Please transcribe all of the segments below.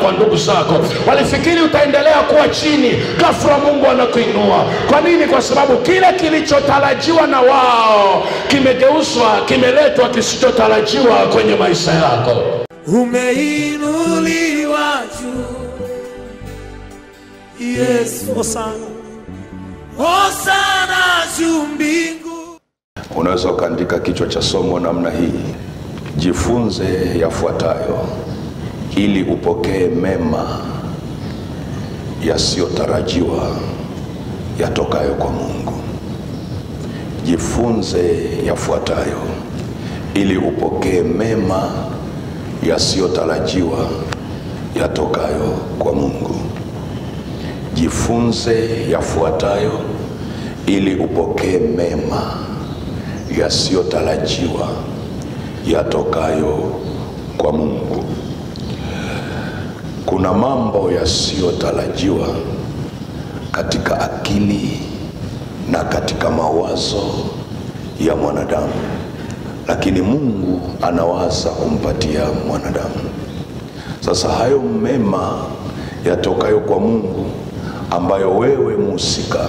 kwa ndugu zako. Walifikiri utaendelea kuwa chini, ghafla Mungu anakuinua. Kwa nini? Kwa sababu kile kilichotarajiwa na wao kimegeuzwa, kimeletwa kisichotarajiwa kwenye maisha yako. umeinuliwa juu Yesu Hosana Hosana juu mbingu Unaweza ukaandika kichwa cha somo namna hii: jifunze yafuatayo ili upokee mema yasiyotarajiwa yatokayo kwa Mungu. Jifunze yafuatayo ili upokee mema yasiyotarajiwa yatokayo kwa Mungu. Jifunze yafuatayo ili upokee mema yasiyotarajiwa yatokayo kwa Mungu. Kuna mambo yasiyotarajiwa katika akili na katika mawazo ya mwanadamu, lakini Mungu anawaza kumpatia mwanadamu. Sasa hayo mema yatokayo kwa Mungu ambayo wewe mhusika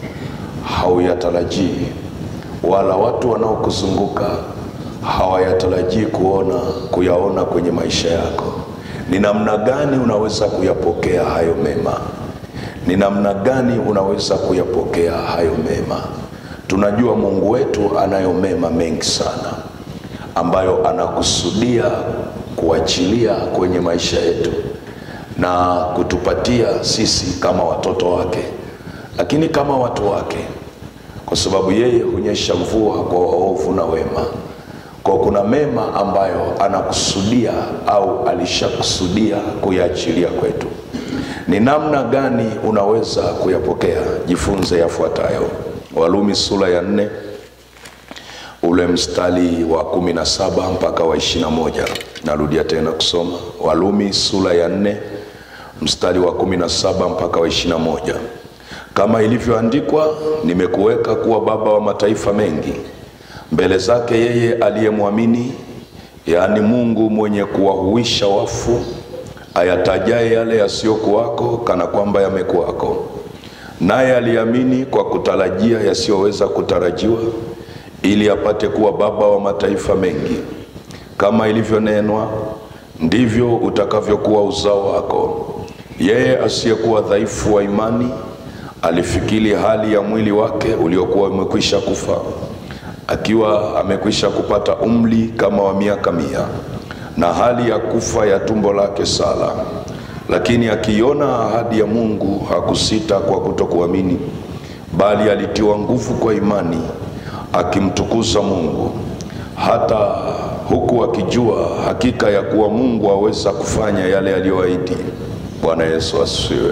hauyatarajii wala watu wanaokuzunguka hawayatarajii kuona kuyaona kwenye maisha yako. Ni namna gani unaweza kuyapokea hayo mema? Ni namna gani unaweza kuyapokea hayo mema? Tunajua Mungu wetu anayo mema mengi sana ambayo anakusudia kuachilia kwenye maisha yetu na kutupatia sisi kama watoto wake, lakini kama watu wake kwa sababu yeye hunyesha mvua kwa waovu na wema. Kwa kuna mema ambayo anakusudia au alishakusudia kuyaachilia kwetu. Ni namna gani unaweza kuyapokea? Jifunze yafuatayo. Walumi sura ya nne ule mstari wa kumi na saba mpaka wa ishirini na moja. Narudia tena kusoma Walumi sura ya nne mstari wa kumi na saba mpaka wa ishirini na moja kama ilivyoandikwa, nimekuweka kuwa baba wa mataifa mengi mbele zake yeye aliyemwamini, yaani Mungu mwenye kuwahuisha wafu, ayatajaye yale yasiyokuwako kana kwamba yamekuwako. Naye aliamini kwa kutarajia yasiyoweza kutarajiwa, ili apate kuwa baba wa mataifa mengi. Kama ilivyonenwa, ndivyo utakavyokuwa uzao wako. Yeye asiyekuwa dhaifu wa imani alifikiri hali ya mwili wake uliokuwa umekwisha kufa, akiwa amekwisha kupata umri kama wa miaka mia, na hali ya kufa ya tumbo lake Sara. Lakini akiona ahadi ya Mungu hakusita kwa kutokuamini, bali alitiwa nguvu kwa imani, akimtukuza Mungu, hata huku akijua hakika ya kuwa Mungu aweza kufanya yale aliyoahidi. Bwana Yesu asifiwe.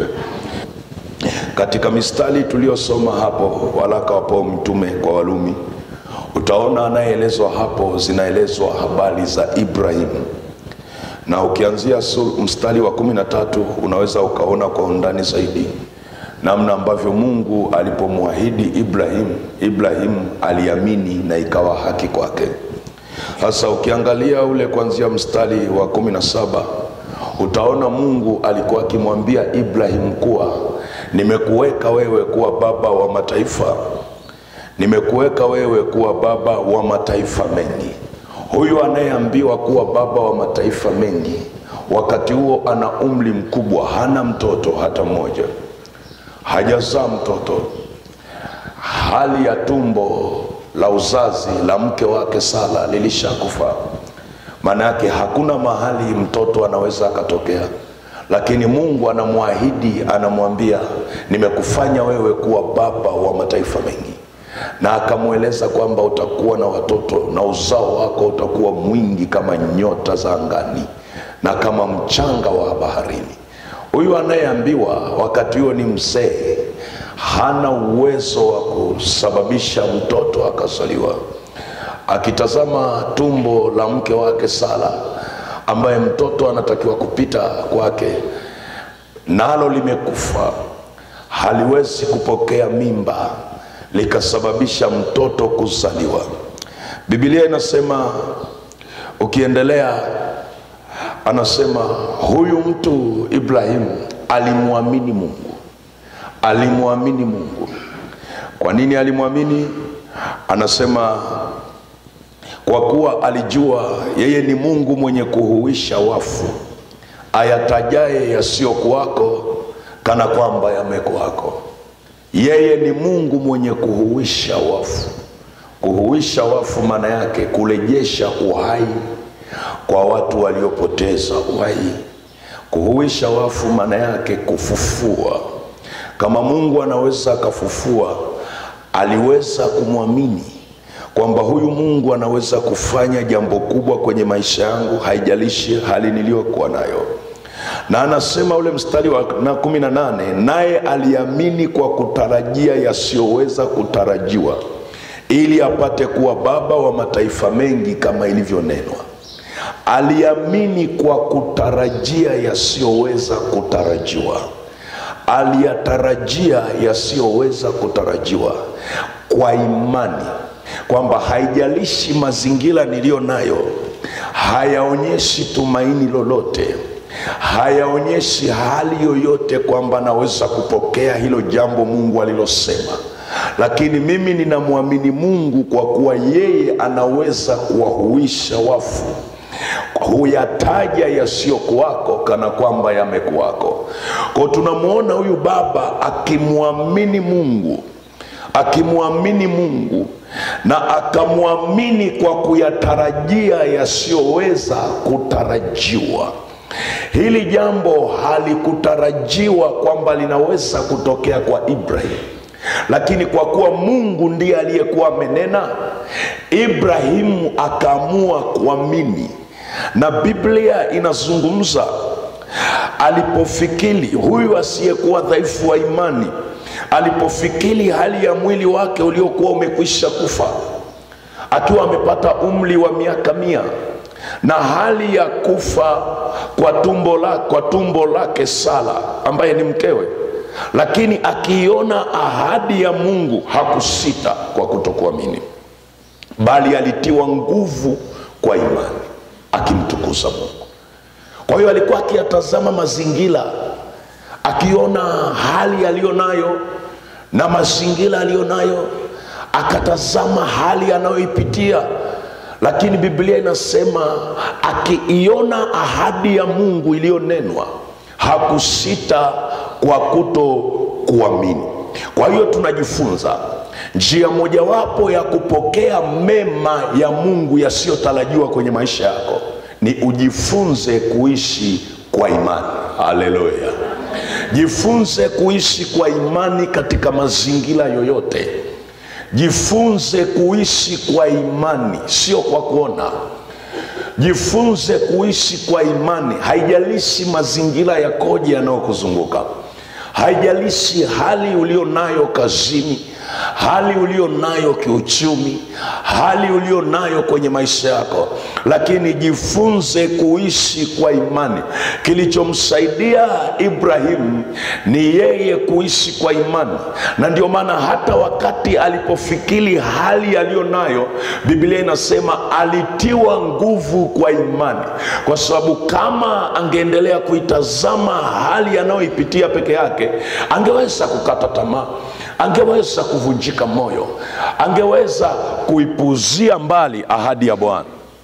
Katika mistari tuliyosoma hapo, waraka wa Paulo mtume kwa Walumi, utaona anayeelezwa hapo, zinaelezwa habari za Ibrahimu, na ukianzia mstari wa kumi na tatu unaweza ukaona kwa undani zaidi namna ambavyo Mungu alipomwahidi Ibrahimu, Ibrahimu aliamini na ikawa haki kwake. Sasa ukiangalia ule kuanzia mstari wa kumi na saba utaona Mungu alikuwa akimwambia Ibrahimu kuwa nimekuweka wewe kuwa baba wa mataifa, nimekuweka wewe kuwa baba wa mataifa mengi. Huyu anayeambiwa kuwa baba wa mataifa mengi, wakati huo ana umri mkubwa, hana mtoto hata mmoja, hajazaa mtoto. Hali ya tumbo la uzazi la mke wake Sara lilishakufa, maana yake hakuna mahali mtoto anaweza akatokea lakini Mungu anamwahidi, anamwambia nimekufanya wewe kuwa baba wa mataifa mengi, na akamweleza kwamba utakuwa na watoto na uzao wako utakuwa mwingi kama nyota za angani na kama mchanga wa baharini. Huyu anayeambiwa wakati huo ni mzee, hana uwezo wa kusababisha mtoto akazaliwa. Akitazama tumbo la mke wake Sara ambaye mtoto anatakiwa kupita kwake, nalo limekufa, haliwezi kupokea mimba likasababisha mtoto kuzaliwa. Biblia inasema ukiendelea anasema huyu mtu Ibrahimu alimwamini Mungu, alimwamini Mungu. Kwa nini alimwamini? Anasema kwa kuwa alijua yeye ni Mungu mwenye kuhuisha wafu, ayatajaye yasiyokuwako kana kwamba yamekuwako. Yeye ni Mungu mwenye kuhuisha wafu. Kuhuisha wafu maana yake kurejesha uhai kwa watu waliopoteza uhai. Kuhuisha wafu maana yake kufufua. Kama Mungu anaweza akafufua, aliweza kumwamini kwamba huyu Mungu anaweza kufanya jambo kubwa kwenye maisha yangu, haijalishi hali niliyokuwa nayo. Na anasema ule mstari wa na kumi na nane, naye aliamini kwa kutarajia yasiyoweza kutarajiwa, ili apate kuwa baba wa mataifa mengi kama ilivyonenwa. Aliamini kwa kutarajia yasiyoweza kutarajiwa, aliyatarajia yasiyoweza kutarajiwa kwa imani kwamba haijalishi mazingira niliyo nayo hayaonyeshi tumaini lolote, hayaonyeshi hali yoyote kwamba naweza kupokea hilo jambo Mungu alilosema, lakini mimi ninamwamini Mungu kwa kuwa yeye anaweza kuwahuisha wafu, huyataja yasiyokuwako kana kwamba yamekuwako. Kwa tunamwona huyu baba akimwamini Mungu akimwamini Mungu na akamwamini kwa kuyatarajia yasiyoweza kutarajiwa. Hili jambo halikutarajiwa kwamba linaweza kutokea kwa Ibrahim, lakini kwa kuwa Mungu ndiye aliyekuwa amenena, Ibrahimu akaamua kuamini, na Biblia inazungumza alipofikiri huyu asiyekuwa dhaifu wa imani alipofikiri hali ya mwili wake uliokuwa umekwisha kufa akiwa amepata umri wa miaka mia na hali ya kufa kwa tumbo, la, kwa tumbo lake Sara ambaye ni mkewe, lakini akiiona ahadi ya Mungu hakusita kwa kutokuamini, bali alitiwa nguvu kwa imani akimtukuza Mungu. Kwa hiyo alikuwa akiyatazama mazingira akiona hali aliyo nayo na mazingira aliyo nayo, akatazama hali anayoipitia, lakini Biblia inasema akiiona ahadi ya Mungu iliyonenwa hakusita kwa kuto kuamini. Kwa hiyo tunajifunza njia mojawapo ya kupokea mema ya Mungu yasiyotarajiwa kwenye maisha yako ni ujifunze kuishi kwa imani. Haleluya! Jifunze kuishi kwa imani katika mazingira yoyote. Jifunze kuishi kwa imani, sio kwa kuona. Jifunze kuishi kwa imani, haijalishi mazingira yakoje yanayokuzunguka, haijalishi hali ulio nayo kazini, hali ulio nayo kiuchumi, hali ulio nayo kwenye maisha yako, lakini jifunze kuishi kwa imani. Kilichomsaidia Ibrahimu ni yeye kuishi kwa imani, na ndio maana hata wakati alipofikiri hali aliyo nayo, Biblia inasema alitiwa nguvu kwa imani, kwa sababu kama angeendelea kuitazama hali anayoipitia peke yake, angeweza kukata tamaa angeweza kuvunjika moyo, angeweza kuipuzia mbali ahadi ya Bwana.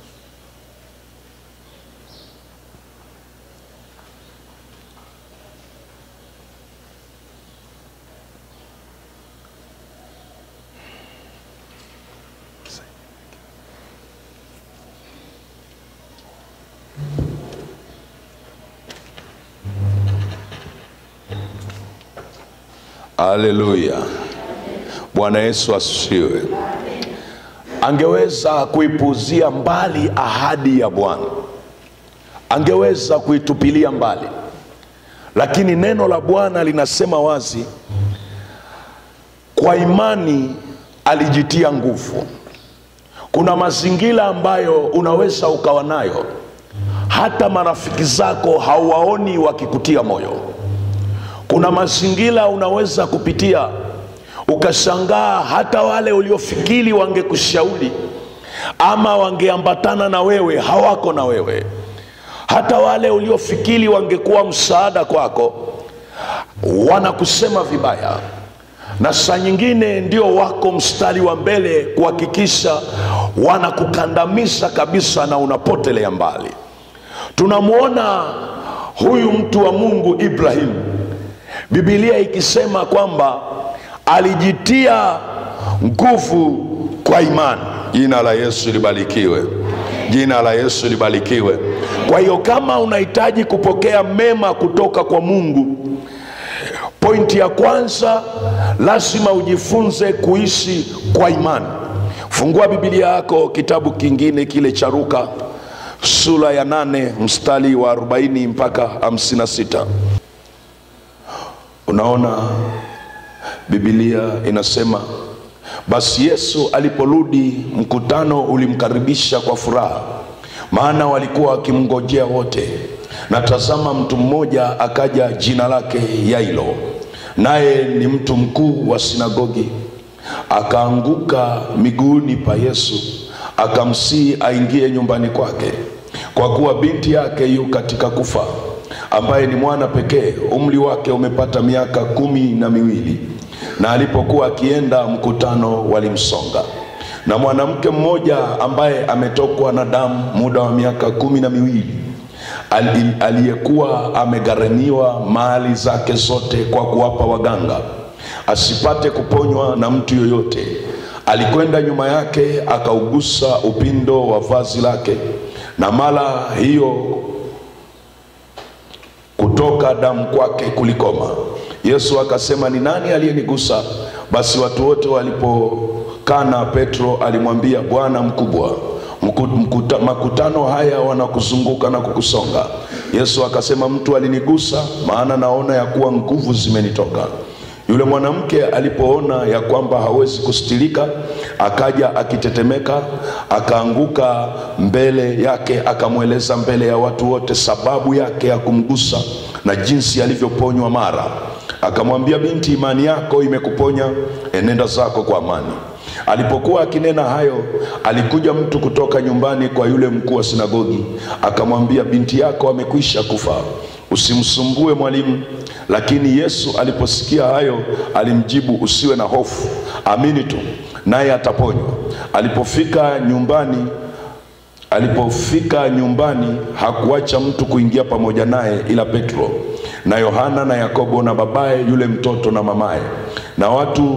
Haleluya, Bwana Yesu asifiwe. Angeweza kuipuzia mbali ahadi ya Bwana, angeweza kuitupilia mbali, lakini neno la Bwana linasema wazi, kwa imani alijitia nguvu. Kuna mazingira ambayo unaweza ukawa nayo, hata marafiki zako hauwaoni wakikutia moyo kuna mazingira unaweza kupitia ukashangaa, hata wale uliofikiri wangekushauri ama wangeambatana na wewe hawako na wewe. hata wale uliofikiri wangekuwa msaada kwako wanakusema vibaya na saa nyingine ndio wako mstari wa mbele kuhakikisha wanakukandamiza kabisa na unapotelea mbali tunamwona huyu mtu wa mungu ibrahimu bibilia ikisema kwamba alijitia nguvu kwa imani jina la yesu libarikiwe jina la yesu libarikiwe kwa hiyo kama unahitaji kupokea mema kutoka kwa mungu pointi ya kwanza lazima ujifunze kuishi kwa imani fungua bibilia yako kitabu kingine kile cha ruka sura ya nane mstari wa 40 mpaka 56 unaona bibilia inasema basi yesu aliporudi mkutano ulimkaribisha kwa furaha maana walikuwa wakimngojea wote na tazama mtu mmoja akaja jina lake yailo naye ni mtu mkuu wa sinagogi akaanguka miguuni pa yesu akamsihi aingie nyumbani kwake kwa kuwa binti yake yu katika kufa ambaye ni mwana pekee umri wake umepata miaka kumi na miwili na alipokuwa akienda mkutano walimsonga na mwanamke mmoja ambaye ametokwa na damu muda wa miaka kumi na miwili ali- aliyekuwa amegharamiwa mali zake zote kwa kuwapa waganga asipate kuponywa na mtu yoyote alikwenda nyuma yake akaugusa upindo wa vazi lake na mara hiyo kutoka damu kwake kulikoma yesu akasema ni nani aliyenigusa basi watu wote walipokana petro alimwambia bwana mkubwa mku- mkuta, makutano haya wanakuzunguka na kukusonga yesu akasema mtu alinigusa maana naona ya kuwa nguvu zimenitoka yule mwanamke alipoona ya kwamba hawezi kustilika akaja akitetemeka akaanguka mbele yake akamweleza mbele ya watu wote sababu yake ya kumgusa na jinsi alivyoponywa mara akamwambia binti imani yako imekuponya enenda zako kwa amani alipokuwa akinena hayo alikuja mtu kutoka nyumbani kwa yule mkuu wa sinagogi akamwambia binti yako amekwisha kufa usimsumbue mwalimu lakini yesu aliposikia hayo alimjibu usiwe na hofu amini tu naye ataponywa alipofika nyumbani alipofika nyumbani hakuacha mtu kuingia pamoja naye ila petro na yohana na yakobo na babaye yule mtoto na mamaye na watu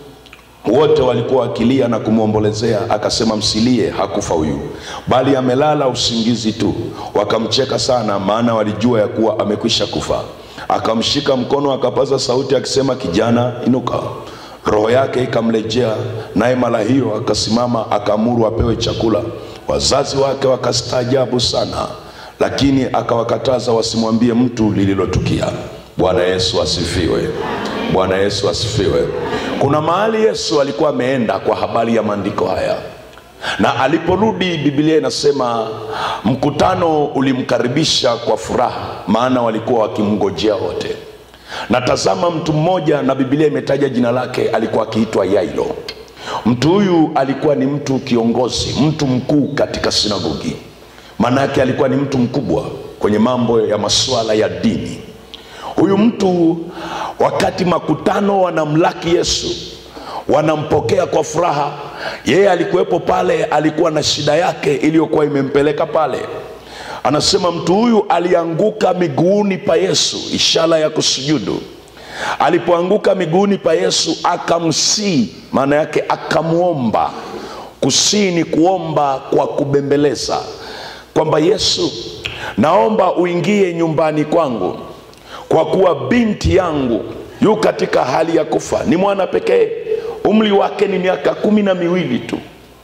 wote walikuwa wakilia na kumwombolezea akasema msilie hakufa huyu bali amelala usingizi tu wakamcheka sana maana walijua ya kuwa amekwisha kufa akamshika mkono akapaza sauti akisema kijana inuka roho yake ikamrejea naye mara hiyo akasimama akaamuru apewe chakula wazazi wake wakastaajabu sana lakini akawakataza wasimwambie mtu lililotukia bwana yesu asifiwe bwana yesu asifiwe kuna mahali yesu alikuwa ameenda kwa habari ya maandiko haya na aliporudi biblia inasema mkutano ulimkaribisha kwa furaha maana walikuwa wakimngojea wote na tazama mtu mmoja na biblia imetaja jina lake alikuwa akiitwa yailo mtu huyu alikuwa ni mtu kiongozi mtu mkuu katika sinagogi maana yake alikuwa ni mtu mkubwa kwenye mambo ya masuala ya dini huyu mtu wakati makutano wanamlaki yesu wanampokea kwa furaha yeye alikuwepo pale alikuwa na shida yake iliyokuwa imempeleka pale anasema mtu huyu alianguka miguuni pa yesu ishara ya kusujudu alipoanguka miguuni pa yesu akamsii maana yake akamwomba kusii ni kuomba kwa kubembeleza kwamba yesu naomba uingie nyumbani kwangu kwa kuwa binti yangu yu katika hali ya kufa ni mwana pekee umri wake ni miaka kumi na miwili tu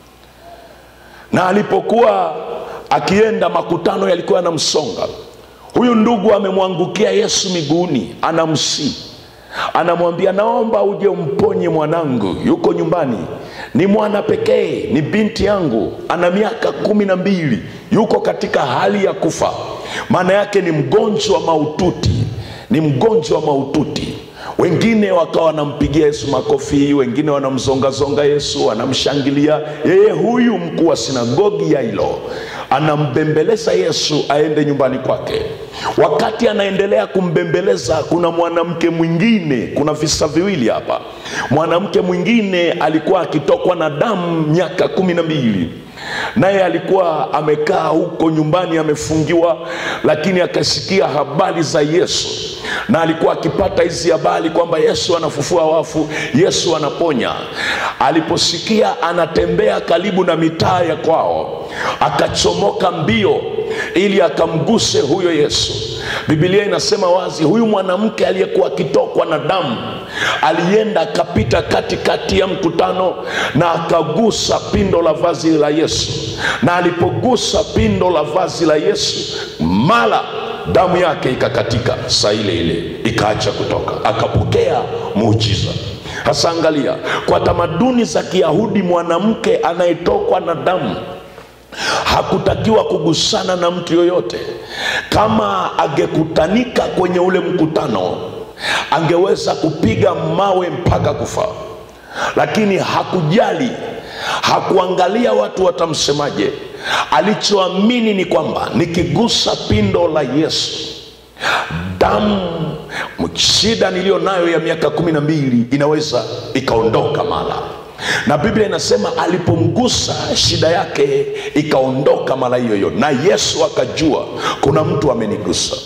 na alipokuwa akienda makutano yalikuwa yanamsonga huyu ndugu amemwangukia yesu miguuni anamsii anamwambia naomba uje umponye mwanangu yuko nyumbani ni mwana pekee ni binti yangu ana miaka kumi na mbili yuko katika hali ya kufa maana yake ni mgonjwa maututi ni mgonjwa maututi wengine wakawa wanampigia yesu makofi wengine wanamzongazonga yesu wanamshangilia yeye huyu mkuu wa sinagogi ya hilo anambembeleza yesu aende nyumbani kwake wakati anaendelea kumbembeleza kuna mwanamke mwingine kuna visa viwili hapa mwanamke mwingine alikuwa akitokwa na damu miaka kumi na mbili naye alikuwa amekaa huko nyumbani amefungiwa lakini akasikia habari za yesu na alikuwa akipata hizi habari kwamba yesu anafufua wafu yesu anaponya aliposikia anatembea karibu na mitaa ya kwao akachomoka mbio ili akamguse huyo yesu bibilia inasema wazi huyu mwanamke aliyekuwa akitokwa na damu alienda akapita katikati ya mkutano na akagusa pindo la vazi la yesu na alipogusa pindo la vazi la yesu mara damu yake ikakatika saa ile ile ikaacha kutoka akapokea muujiza hasa angalia kwa tamaduni za kiyahudi mwanamke anayetokwa na damu hakutakiwa kugusana na mtu yoyote kama angekutanika kwenye ule mkutano angeweza kupiga mawe mpaka kufa lakini hakujali hakuangalia watu watamsemaje alichoamini ni kwamba nikigusa pindo la yesu damu shida niliyo nayo ya miaka kumi na mbili inaweza ikaondoka mara na biblia inasema alipomgusa shida yake ikaondoka mara hiyo hiyo na yesu akajua kuna mtu amenigusa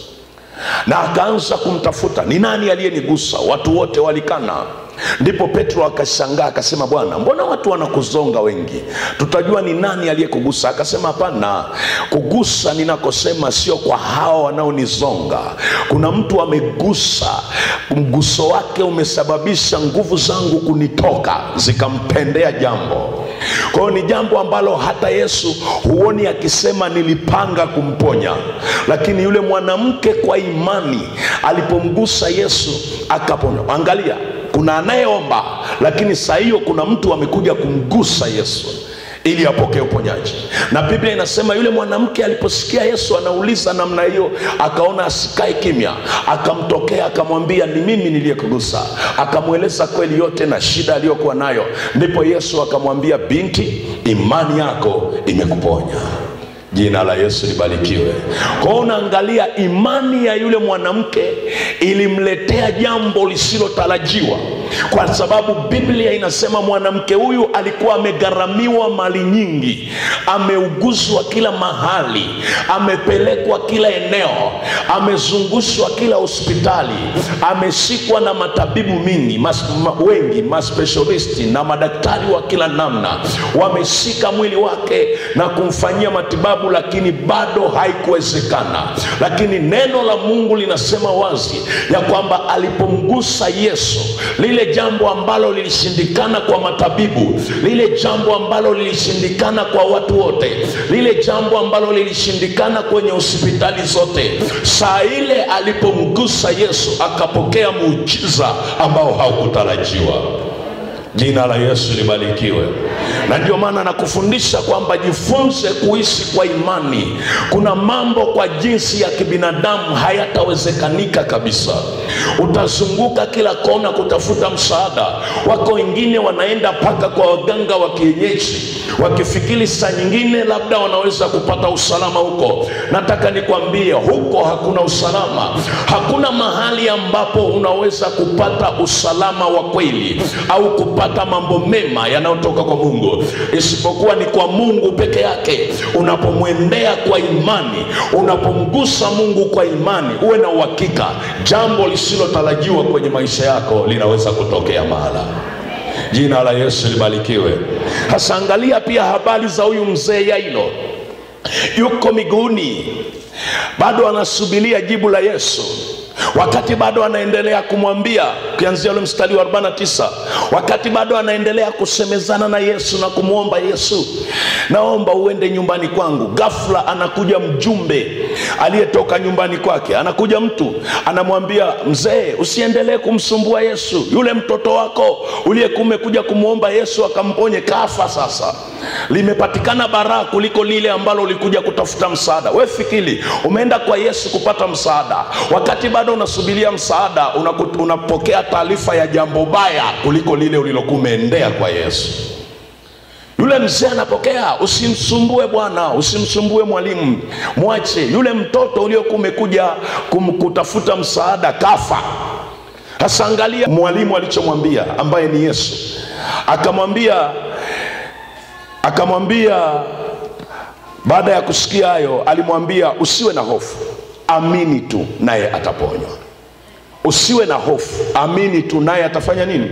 na akaanza kumtafuta ni nani aliyenigusa watu wote walikana ndipo petro akashangaa akasema bwana mbona watu wanakuzonga wengi tutajua ni nani aliyekugusa akasema hapana kugusa ninakosema sio kwa hawa wanaonizonga kuna mtu amegusa mguso wake umesababisha nguvu zangu kunitoka zikampendea jambo kwa hiyo ni jambo ambalo hata yesu huoni akisema nilipanga kumponya lakini yule mwanamke kwa imani alipomgusa yesu akapona angalia kuna anayeomba lakini saa hiyo kuna mtu amekuja kumgusa yesu ili apokee uponyaji na biblia inasema yule mwanamke aliposikia yesu anauliza namna hiyo akaona asikae kimya akamtokea akamwambia ni mimi niliyekugusa akamweleza kweli yote na shida aliyokuwa nayo ndipo yesu akamwambia binti imani yako imekuponya jina la yesu libarikiwe kwao unaangalia imani ya yule mwanamke ilimletea jambo lisilotarajiwa kwa sababu biblia inasema mwanamke huyu alikuwa amegharamiwa mali nyingi ameuguzwa kila mahali amepelekwa kila eneo amezungushwa kila hospitali ameshikwa na matabibu mingi mas, ma, wengi maspecialisti na madaktari wa kila namna wameshika mwili wake na kumfanyia matibabu lakini bado haikuwezekana lakini neno la mungu linasema wazi ya kwamba alipomgusa yesu lile jambo ambalo lilishindikana kwa matabibu lile jambo ambalo lilishindikana kwa watu wote lile jambo ambalo lilishindikana kwenye hospitali zote saa ile alipomgusa yesu akapokea muujiza ambao haukutarajiwa jina la yesu libarikiwe na ndio maana nakufundisha kwamba jifunze kuishi kwa imani kuna mambo kwa jinsi ya kibinadamu hayatawezekanika kabisa utazunguka kila kona kutafuta msaada wako wengine wanaenda mpaka kwa waganga wa kienyeji wakifikiri saa nyingine labda wanaweza kupata usalama huko nataka nikwambie huko hakuna usalama hakuna mahali ambapo unaweza kupata usalama wa kweli au kupata mambo mema yanayotoka kwa mungu isipokuwa ni kwa mungu peke yake unapomwendea kwa imani unapomgusa mungu kwa imani uwe na uhakika jambo lisilotarajiwa kwenye maisha yako linaweza kutokea mahala jina la yesu libarikiwe hasa angalia pia habari za huyu mzee yailo yuko miguuni bado anasubiria jibu la yesu wakati bado anaendelea kumwambia ukianzia ule mstari wa 49 wakati bado anaendelea kusemezana na yesu na kumwomba yesu naomba uende nyumbani kwangu ghafla anakuja mjumbe aliyetoka nyumbani kwake anakuja mtu anamwambia mzee usiendelee kumsumbua yesu yule mtoto wako uliyekuwa umekuja kumwomba yesu akamponye kafa sasa limepatikana baraa kuliko lile ambalo ulikuja kutafuta msaada we fikiri umeenda kwa yesu kupata msaada wakati bado unasubiria msaada unaku- unapokea taarifa ya jambo baya kuliko lile ulilokuwa umeendea kwa yesu yule yule mzee anapokea usimsumbue bwana usimsumbue mwalimu mwache yule mtoto uliokuwa umekuja kum- kutafuta msaada kafa sasa angalia mwalimu alichomwambia ambaye ni yesu akamwambia akamwambia baada ya kusikia hayo alimwambia usiwe na hofu amini tu naye ataponywa usiwe na hofu amini tu naye atafanya nini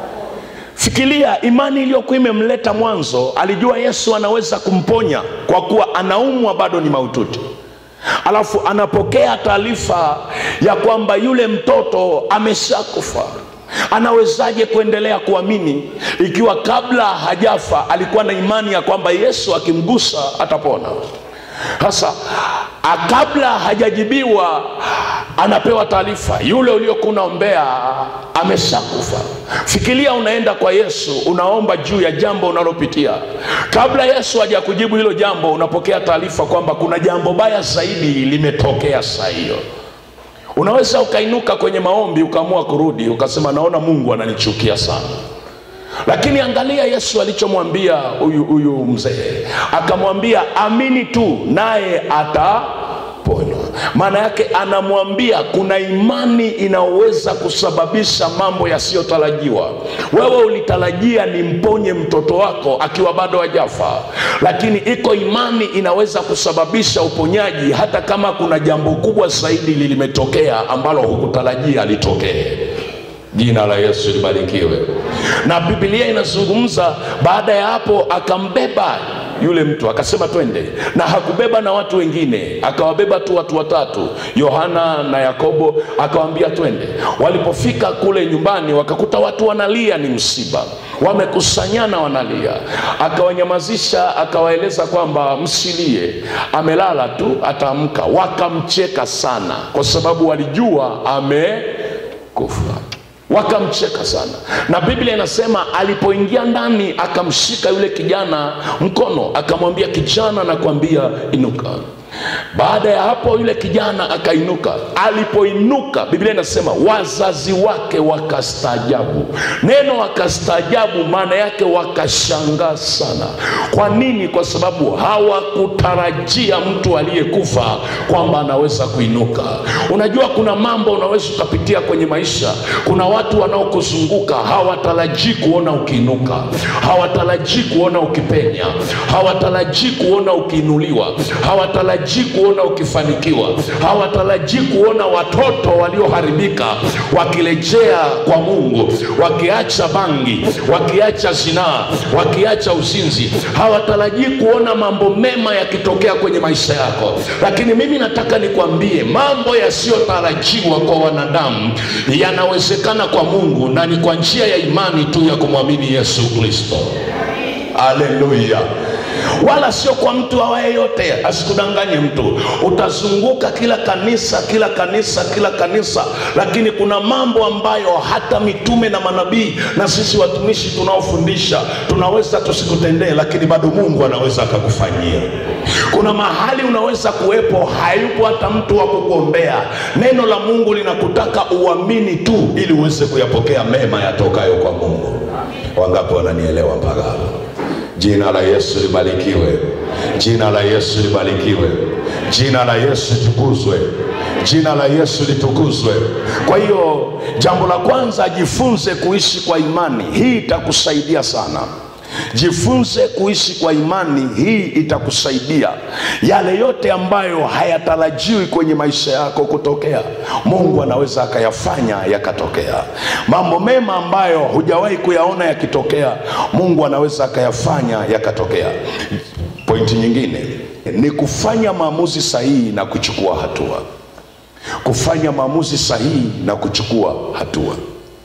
fikiria imani iliyokuwa imemleta mwanzo alijua yesu anaweza kumponya kwa kuwa anaumwa bado ni maututi alafu anapokea taarifa ya kwamba yule mtoto ameshakufa anawezaje kuendelea kuamini ikiwa kabla hajafa alikuwa na imani ya kwamba yesu akimgusa atapona sasa a- kabla hajajibiwa anapewa taarifa yule uliokuwa unaombea ameshakufa fikiria unaenda kwa yesu unaomba juu ya jambo unalopitia kabla yesu hajakujibu hilo jambo unapokea taarifa kwamba kuna jambo baya zaidi limetokea saa hiyo unaweza ukainuka kwenye maombi ukaamua kurudi ukasema naona mungu ananichukia sana lakini angalia yesu alichomwambia huyu huyu mzee akamwambia amini tu naye ataponywa maana yake anamwambia kuna imani inayoweza kusababisha mambo yasiyotarajiwa wewe ulitarajia nimponye mtoto wako akiwa bado hajafa lakini iko imani inaweza kusababisha uponyaji hata kama kuna jambo kubwa zaidi limetokea ambalo hukutarajia litokee jina la yesu libarikiwe na bibilia inazungumza baada ya hapo akambeba yule mtu akasema twende na hakubeba na watu wengine akawabeba tu watu watatu yohana na yakobo akawambia twende walipofika kule nyumbani wakakuta watu wanalia ni msiba wamekusanyana wanalia akawanyamazisha akawaeleza kwamba msilie amelala tu ataamka wakamcheka sana kwa sababu walijua amekufa wakamcheka sana na biblia inasema alipoingia ndani akamshika yule kijana mkono akamwambia kijana nakwambia inuka baada ya hapo yule kijana akainuka alipoinuka biblia inasema wazazi wake wakastaajabu neno wakastaajabu maana yake wakashangaa sana kwa nini kwa sababu hawakutarajia mtu aliyekufa kwamba anaweza kuinuka unajua kuna mambo unaweza ukapitia kwenye maisha kuna watu wanaokuzunguka hawatarajii kuona ukiinuka hawatarajii kuona ukipenya hawatarajii kuona ukiinuliwa hawatarajii kuona ukifanikiwa hawatarajii kuona watoto walioharibika wakirejea kwa mungu wakiacha bangi wakiacha zinaa wakiacha uzinzi hawatarajii kuona mambo mema yakitokea kwenye maisha yako lakini mimi nataka nikwambie mambo yasiyotarajiwa kwa wanadamu yanawezekana kwa mungu na ni kwa njia ya imani tu ya kumwamini yesu kristo haleluya wala sio kwa mtu awaye yote asikudanganye mtu utazunguka kila kanisa kila kanisa kila kanisa lakini kuna mambo ambayo hata mitume na manabii na sisi watumishi tunaofundisha tunaweza tusikutendee lakini bado mungu anaweza akakufanyia kuna mahali unaweza kuwepo hayupo hata mtu wa kukuombea neno la mungu linakutaka uamini tu ili uweze kuyapokea mema yatokayo kwa mungu wangapi wananielewa mpaka hapo jina la yesu libarikiwe jina la yesu libarikiwe jina la yesu litukuzwe jina la yesu litukuzwe kwa hiyo jambo la kwanza jifunze kuishi kwa imani hii itakusaidia sana jifunze kuishi kwa imani hii itakusaidia yale yote ambayo hayatarajiwi kwenye maisha yako kutokea mungu anaweza akayafanya yakatokea mambo mema ambayo hujawahi kuyaona yakitokea mungu anaweza akayafanya yakatokea pointi nyingine ni kufanya maamuzi sahihi na kuchukua hatua kufanya maamuzi sahihi na kuchukua hatua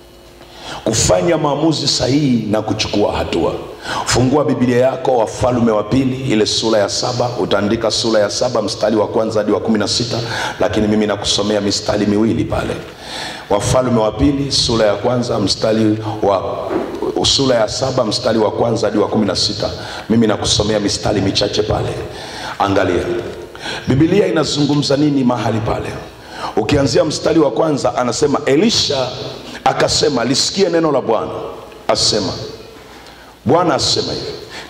kufanya maamuzi sahihi na kuchukua hatua fungua biblia yako wafalume wa pili ile sura ya saba utaandika sura ya saba mstari wa kwanza hadi wa kumi na sita lakini mimi nakusomea mistari miwili pale wafalume wa pili sura ya kwanza mstari wa sura ya saba mstari wa kwanza hadi wa kumi na sita mimi nakusomea mistari michache pale angalia bibilia inazungumza nini mahali pale ukianzia mstari wa kwanza anasema elisha akasema lisikie neno la bwana asema bwana asema hivi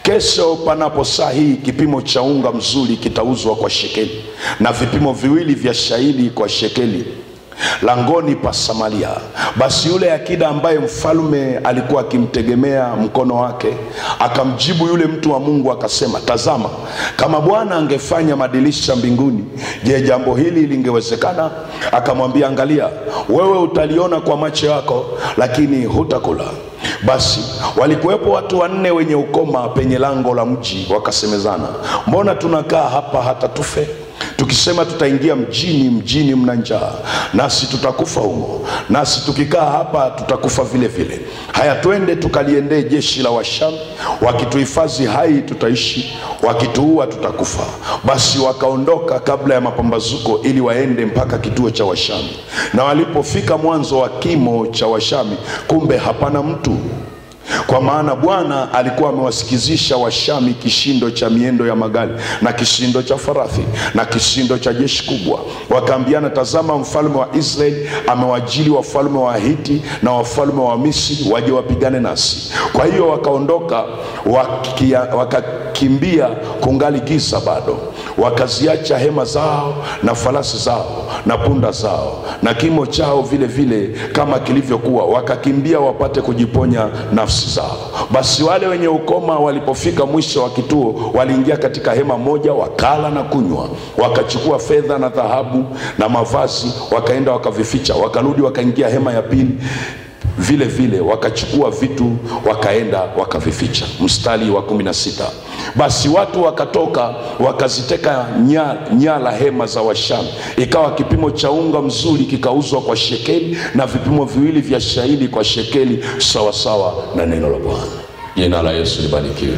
kesho panapo saa hii kipimo cha unga mzuri kitauzwa kwa shekeli na vipimo viwili vya shairi kwa shekeli langoni pa Samaria. Basi yule akida ambaye mfalme alikuwa akimtegemea mkono wake akamjibu yule mtu wa Mungu akasema, tazama, kama Bwana angefanya madirisha mbinguni, je, jambo hili lingewezekana? Akamwambia, angalia, wewe utaliona kwa macho yako, lakini hutakula. Basi walikuwepo watu wanne wenye ukoma penye lango la mji, wakasemezana, mbona tunakaa hapa hata tufe? tukisema tutaingia mjini, mjini mna njaa, nasi tutakufa humo, nasi tukikaa hapa tutakufa vile vile. Haya, twende tukaliendee jeshi la Washami, wakituhifadhi hai tutaishi, wakituua tutakufa. Basi wakaondoka kabla ya mapambazuko, ili waende mpaka kituo cha Washami. Na walipofika mwanzo wa kimo cha Washami, kumbe hapana mtu kwa maana Bwana alikuwa amewasikizisha Washami kishindo cha miendo ya magari na kishindo cha farasi na kishindo cha jeshi kubwa. Wakaambiana, tazama, mfalme wa Israeli amewajili wafalme wa Hiti na wafalme wa Misri waje wapigane nasi. Kwa hiyo wakaondoka wakia, wakakimbia kungali giza bado, wakaziacha hema zao na farasi zao na punda zao na kimo chao vile vile kama kilivyokuwa, wakakimbia wapate kujiponya nafsi zao. Basi wale wenye ukoma walipofika mwisho wa kituo, waliingia katika hema moja, wakala na kunywa, wakachukua fedha na dhahabu na mavazi, wakaenda wakavificha. Wakarudi wakaingia hema ya pili vile vile wakachukua vitu wakaenda wakavificha. Mstari wa kumi na sita basi watu wakatoka wakaziteka nya- nyara hema za Washami, ikawa kipimo cha unga mzuri kikauzwa kwa shekeli na vipimo viwili vya shairi kwa shekeli, sawasawa na neno la Bwana. Jina la Yesu libarikiwe.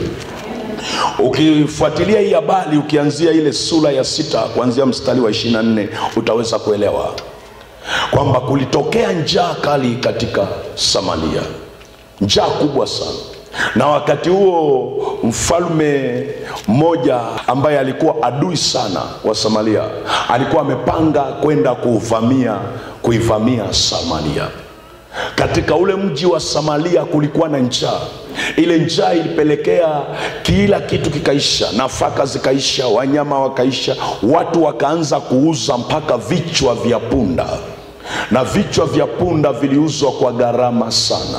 Ukifuatilia hii habari ukianzia ile sura ya sita kuanzia mstari wa 24 utaweza kuelewa kwamba kulitokea njaa kali katika Samaria, njaa kubwa sana. Na wakati huo mfalme mmoja ambaye alikuwa adui sana wa Samaria alikuwa amepanga kwenda kuuvamia kuivamia Samaria. Katika ule mji wa Samaria kulikuwa na njaa. Ile njaa ilipelekea kila kitu kikaisha, nafaka zikaisha, wanyama wakaisha, watu wakaanza kuuza mpaka vichwa vya punda, na vichwa vya punda viliuzwa kwa gharama sana,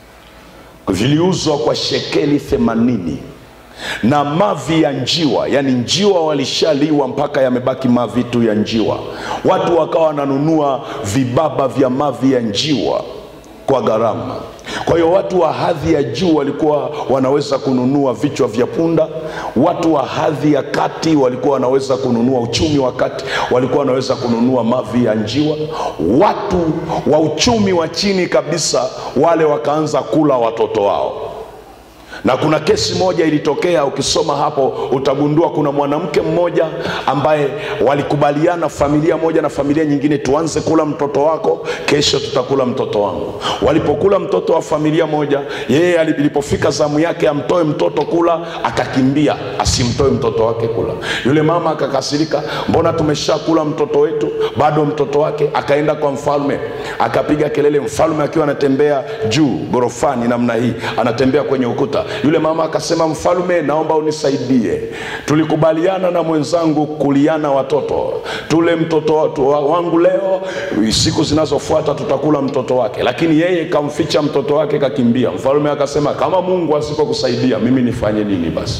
viliuzwa kwa shekeli themanini na mavi ya njiwa, yani njiwa walishaliwa mpaka yamebaki mavi tu ya njiwa. Watu wakawa wananunua vibaba vya mavi ya njiwa kwa gharama. Kwa hiyo watu wa hadhi ya juu walikuwa wanaweza kununua vichwa vya punda. Watu wa hadhi ya kati walikuwa wanaweza kununua, uchumi wa kati walikuwa wanaweza kununua mavi ya njiwa. Watu wa uchumi wa chini kabisa, wale wakaanza kula watoto wao na kuna kesi moja ilitokea, ukisoma hapo utagundua kuna mwanamke mmoja ambaye walikubaliana familia moja na familia nyingine, tuanze kula mtoto wako, kesho tutakula mtoto wangu. Walipokula mtoto wa familia moja, yeye ali- ilipofika zamu yake amtoe mtoto kula, akakimbia asimtoe mtoto wake kula. Yule mama akakasirika, mbona tumeshakula mtoto wetu, bado mtoto wake? Akaenda kwa mfalme, akapiga kelele, mfalme akiwa anatembea juu gorofani namna hii, anatembea kwenye ukuta. Yule mama akasema, mfalme, naomba unisaidie, tulikubaliana na mwenzangu kuliana watoto, tule mtoto watu- wa- wangu leo, siku zinazofuata tutakula mtoto wake, lakini yeye kamficha mtoto wake, kakimbia. Mfalme akasema, kama Mungu asipokusaidia mimi nifanye nini basi?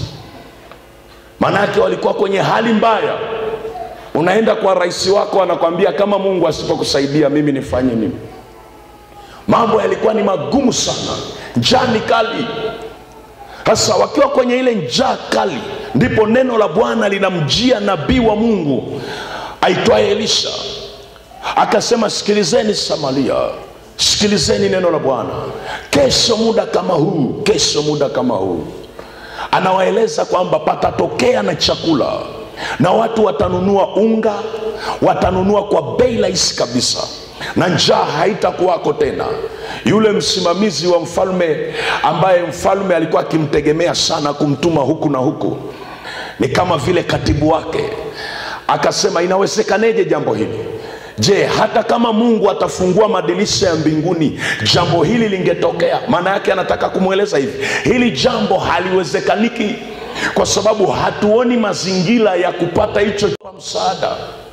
Manake walikuwa kwenye hali mbaya. Unaenda kwa rais wako anakwambia, kama Mungu asipokusaidia mimi nifanye nini? Mambo yalikuwa ni magumu sana, njaa ni kali. Sasa wakiwa kwenye ile njaa kali, ndipo neno la Bwana linamjia nabii wa Mungu aitwaye Elisha, akasema, sikilizeni Samaria, sikilizeni neno la Bwana. Kesho muda kama huu, kesho muda kama huu, anawaeleza kwamba patatokea na chakula na watu watanunua unga, watanunua kwa bei rahisi kabisa na njaa haitakuwako tena. Yule msimamizi wa mfalme ambaye mfalme alikuwa akimtegemea sana kumtuma huku na huku, ni kama vile katibu wake, akasema inawezekaneje jambo hili? je hata kama mungu atafungua madirisha ya mbinguni jambo hili lingetokea maana yake anataka kumweleza hivi hili jambo haliwezekaniki kwa sababu hatuoni mazingira ya kupata hicho kwa msaada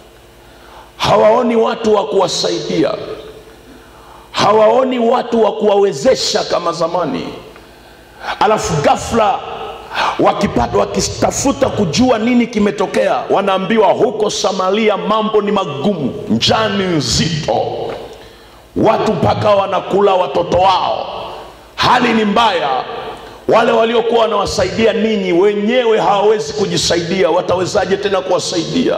hawaoni watu wa kuwasaidia hawaoni watu wa kuwawezesha kama zamani alafu ghafla wakipata wakitafuta kujua nini kimetokea wanaambiwa huko samaria mambo ni magumu njaa ni nzito watu mpaka wanakula watoto wao hali ni mbaya wale waliokuwa wanawasaidia ninyi wenyewe hawawezi kujisaidia watawezaje tena kuwasaidia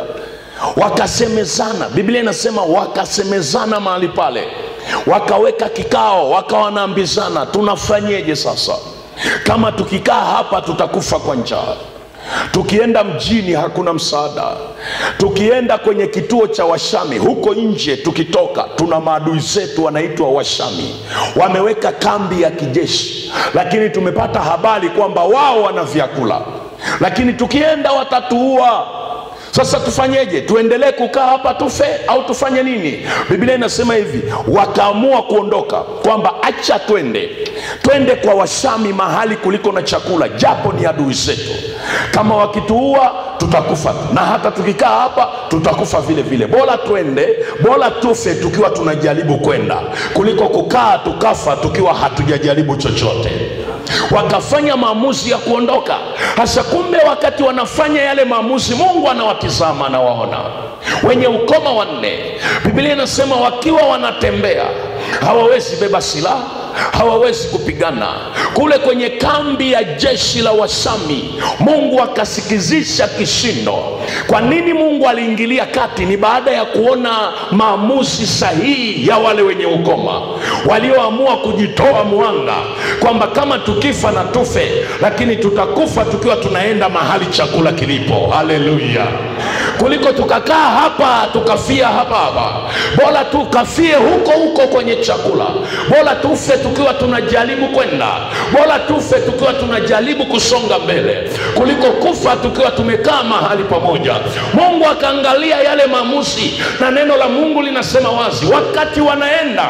wakasemezana biblia inasema wakasemezana mahali pale wakaweka kikao wakawa wanaambizana tunafanyeje sasa kama tukikaa hapa tutakufa kwa njaa tukienda mjini hakuna msaada tukienda kwenye kituo cha washami huko nje tukitoka tuna maadui zetu wanaitwa washami wameweka kambi ya kijeshi lakini tumepata habari kwamba wao wana vyakula lakini tukienda watatuua sasa tufanyeje tuendelee kukaa hapa tufe au tufanye nini biblia inasema hivi wakaamua kuondoka kwamba acha twende twende kwa washami mahali kuliko na chakula japo ni adui zetu kama wakituua tutakufa na hata tukikaa hapa tutakufa vile vile bora twende bora tufe tukiwa tunajaribu kwenda kuliko kukaa tukafa tukiwa hatujajaribu chochote wakafanya maamuzi ya kuondoka hasa kumbe wakati wanafanya yale maamuzi mungu anawatizama anawaona wenye ukoma wanne biblia inasema wakiwa wanatembea hawawezi beba silaha hawawezi kupigana kule kwenye kambi ya jeshi la wasami mungu akasikizisha kishindo kwa nini mungu aliingilia kati ni baada ya kuona maamuzi sahihi ya wale wenye ukoma walioamua kujitoa mwanga kwamba kama tukifa na tufe lakini tutakufa tukiwa tunaenda mahali chakula kilipo haleluya kuliko tukakaa hapa tukafia hapa hapa bora tukafie huko huko kwenye chakula bora tufe tukiwa tunajaribu kwenda bora tufe tukiwa tunajaribu kusonga mbele kuliko kufa tukiwa tumekaa mahali pamoja mungu akaangalia yale maamuzi na neno la mungu linasema wazi wakati wanaenda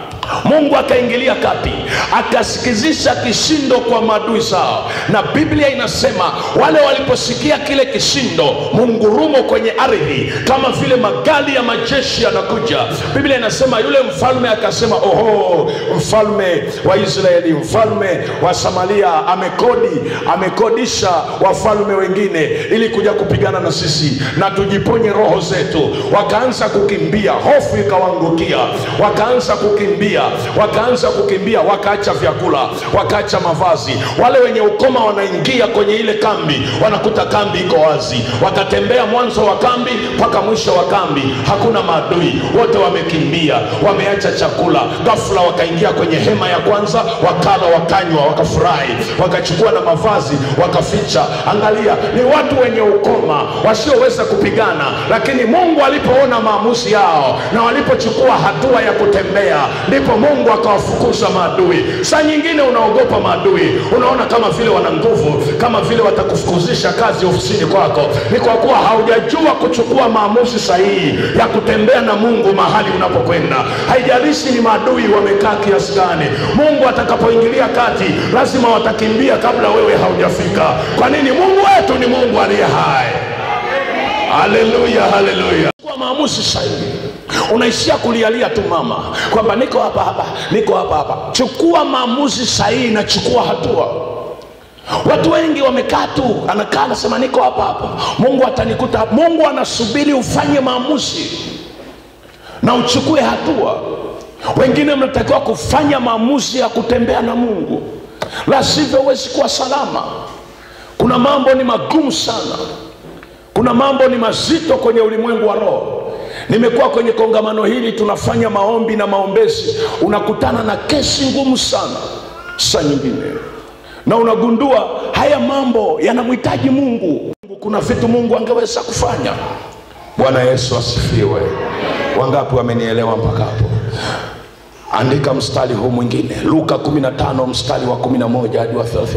mungu akaingilia kati akasikizisha kishindo kwa maadui zao na biblia inasema wale waliposikia kile kishindo mungurumo kwenye ardhi kama vile magari ya majeshi yanakuja biblia inasema yule mfalme akasema oho mfalme wa israeli mfalme wa samaria amekodi amekodisha wafalme wengine ili kuja kupigana na sisi na tujiponye roho zetu wakaanza kukimbia hofu ikawaangukia wakaanza kukimbia wakaanza kukimbia wakaacha vyakula wakaacha mavazi wale wenye ukoma wanaingia kwenye ile kambi wanakuta kambi iko wazi wakatembea mwanzo wa kambi mpaka mwisho wa kambi hakuna maadui wote wamekimbia wameacha chakula ghafula wakaingia kwenye hema ya kwanza wakala wakanywa wakafurahi wakachukua na mavazi wakaficha angalia ni watu wenye ukoma wasioweza kupigana lakini mungu alipoona maamuzi yao na walipochukua hatua ya kutembea ndipo mungu akawafukuza maadui saa nyingine unaogopa maadui unaona kama vile wana nguvu kama vile watakufukuzisha kazi ofisini kwako ni kwa kuwa haujajua kuchukua maamuzi sahihi ya kutembea na mungu mahali unapokwenda haijalishi ni maadui wamekaa kiasi gani mungu atakapoingilia kati lazima watakimbia kabla wewe haujafika kwa nini mungu wetu ni mungu aliye hai haleluya haleluya kwa maamuzi sahihi unaishia kulialia tu mama kwamba niko hapa hapa niko hapa hapa chukua maamuzi sahihi na chukua hatua watu wengi wamekaa tu anakaa anasema niko hapa hapa mungu atanikuta mungu anasubiri ufanye maamuzi na uchukue hatua wengine mnatakiwa kufanya maamuzi ya kutembea na mungu la sivyo huwezi kuwa salama kuna mambo ni magumu sana kuna mambo ni mazito kwenye ulimwengu wa roho nimekuwa kwenye kongamano hili tunafanya maombi na maombezi unakutana na kesi ngumu sana saa nyingine na unagundua haya mambo yanamhitaji mungu kuna vitu mungu angeweza kufanya bwana yesu asifiwe wangapi wamenielewa mpaka hapo andika mstari huu mwingine luka 15 mstari wa 11 hadi wa 32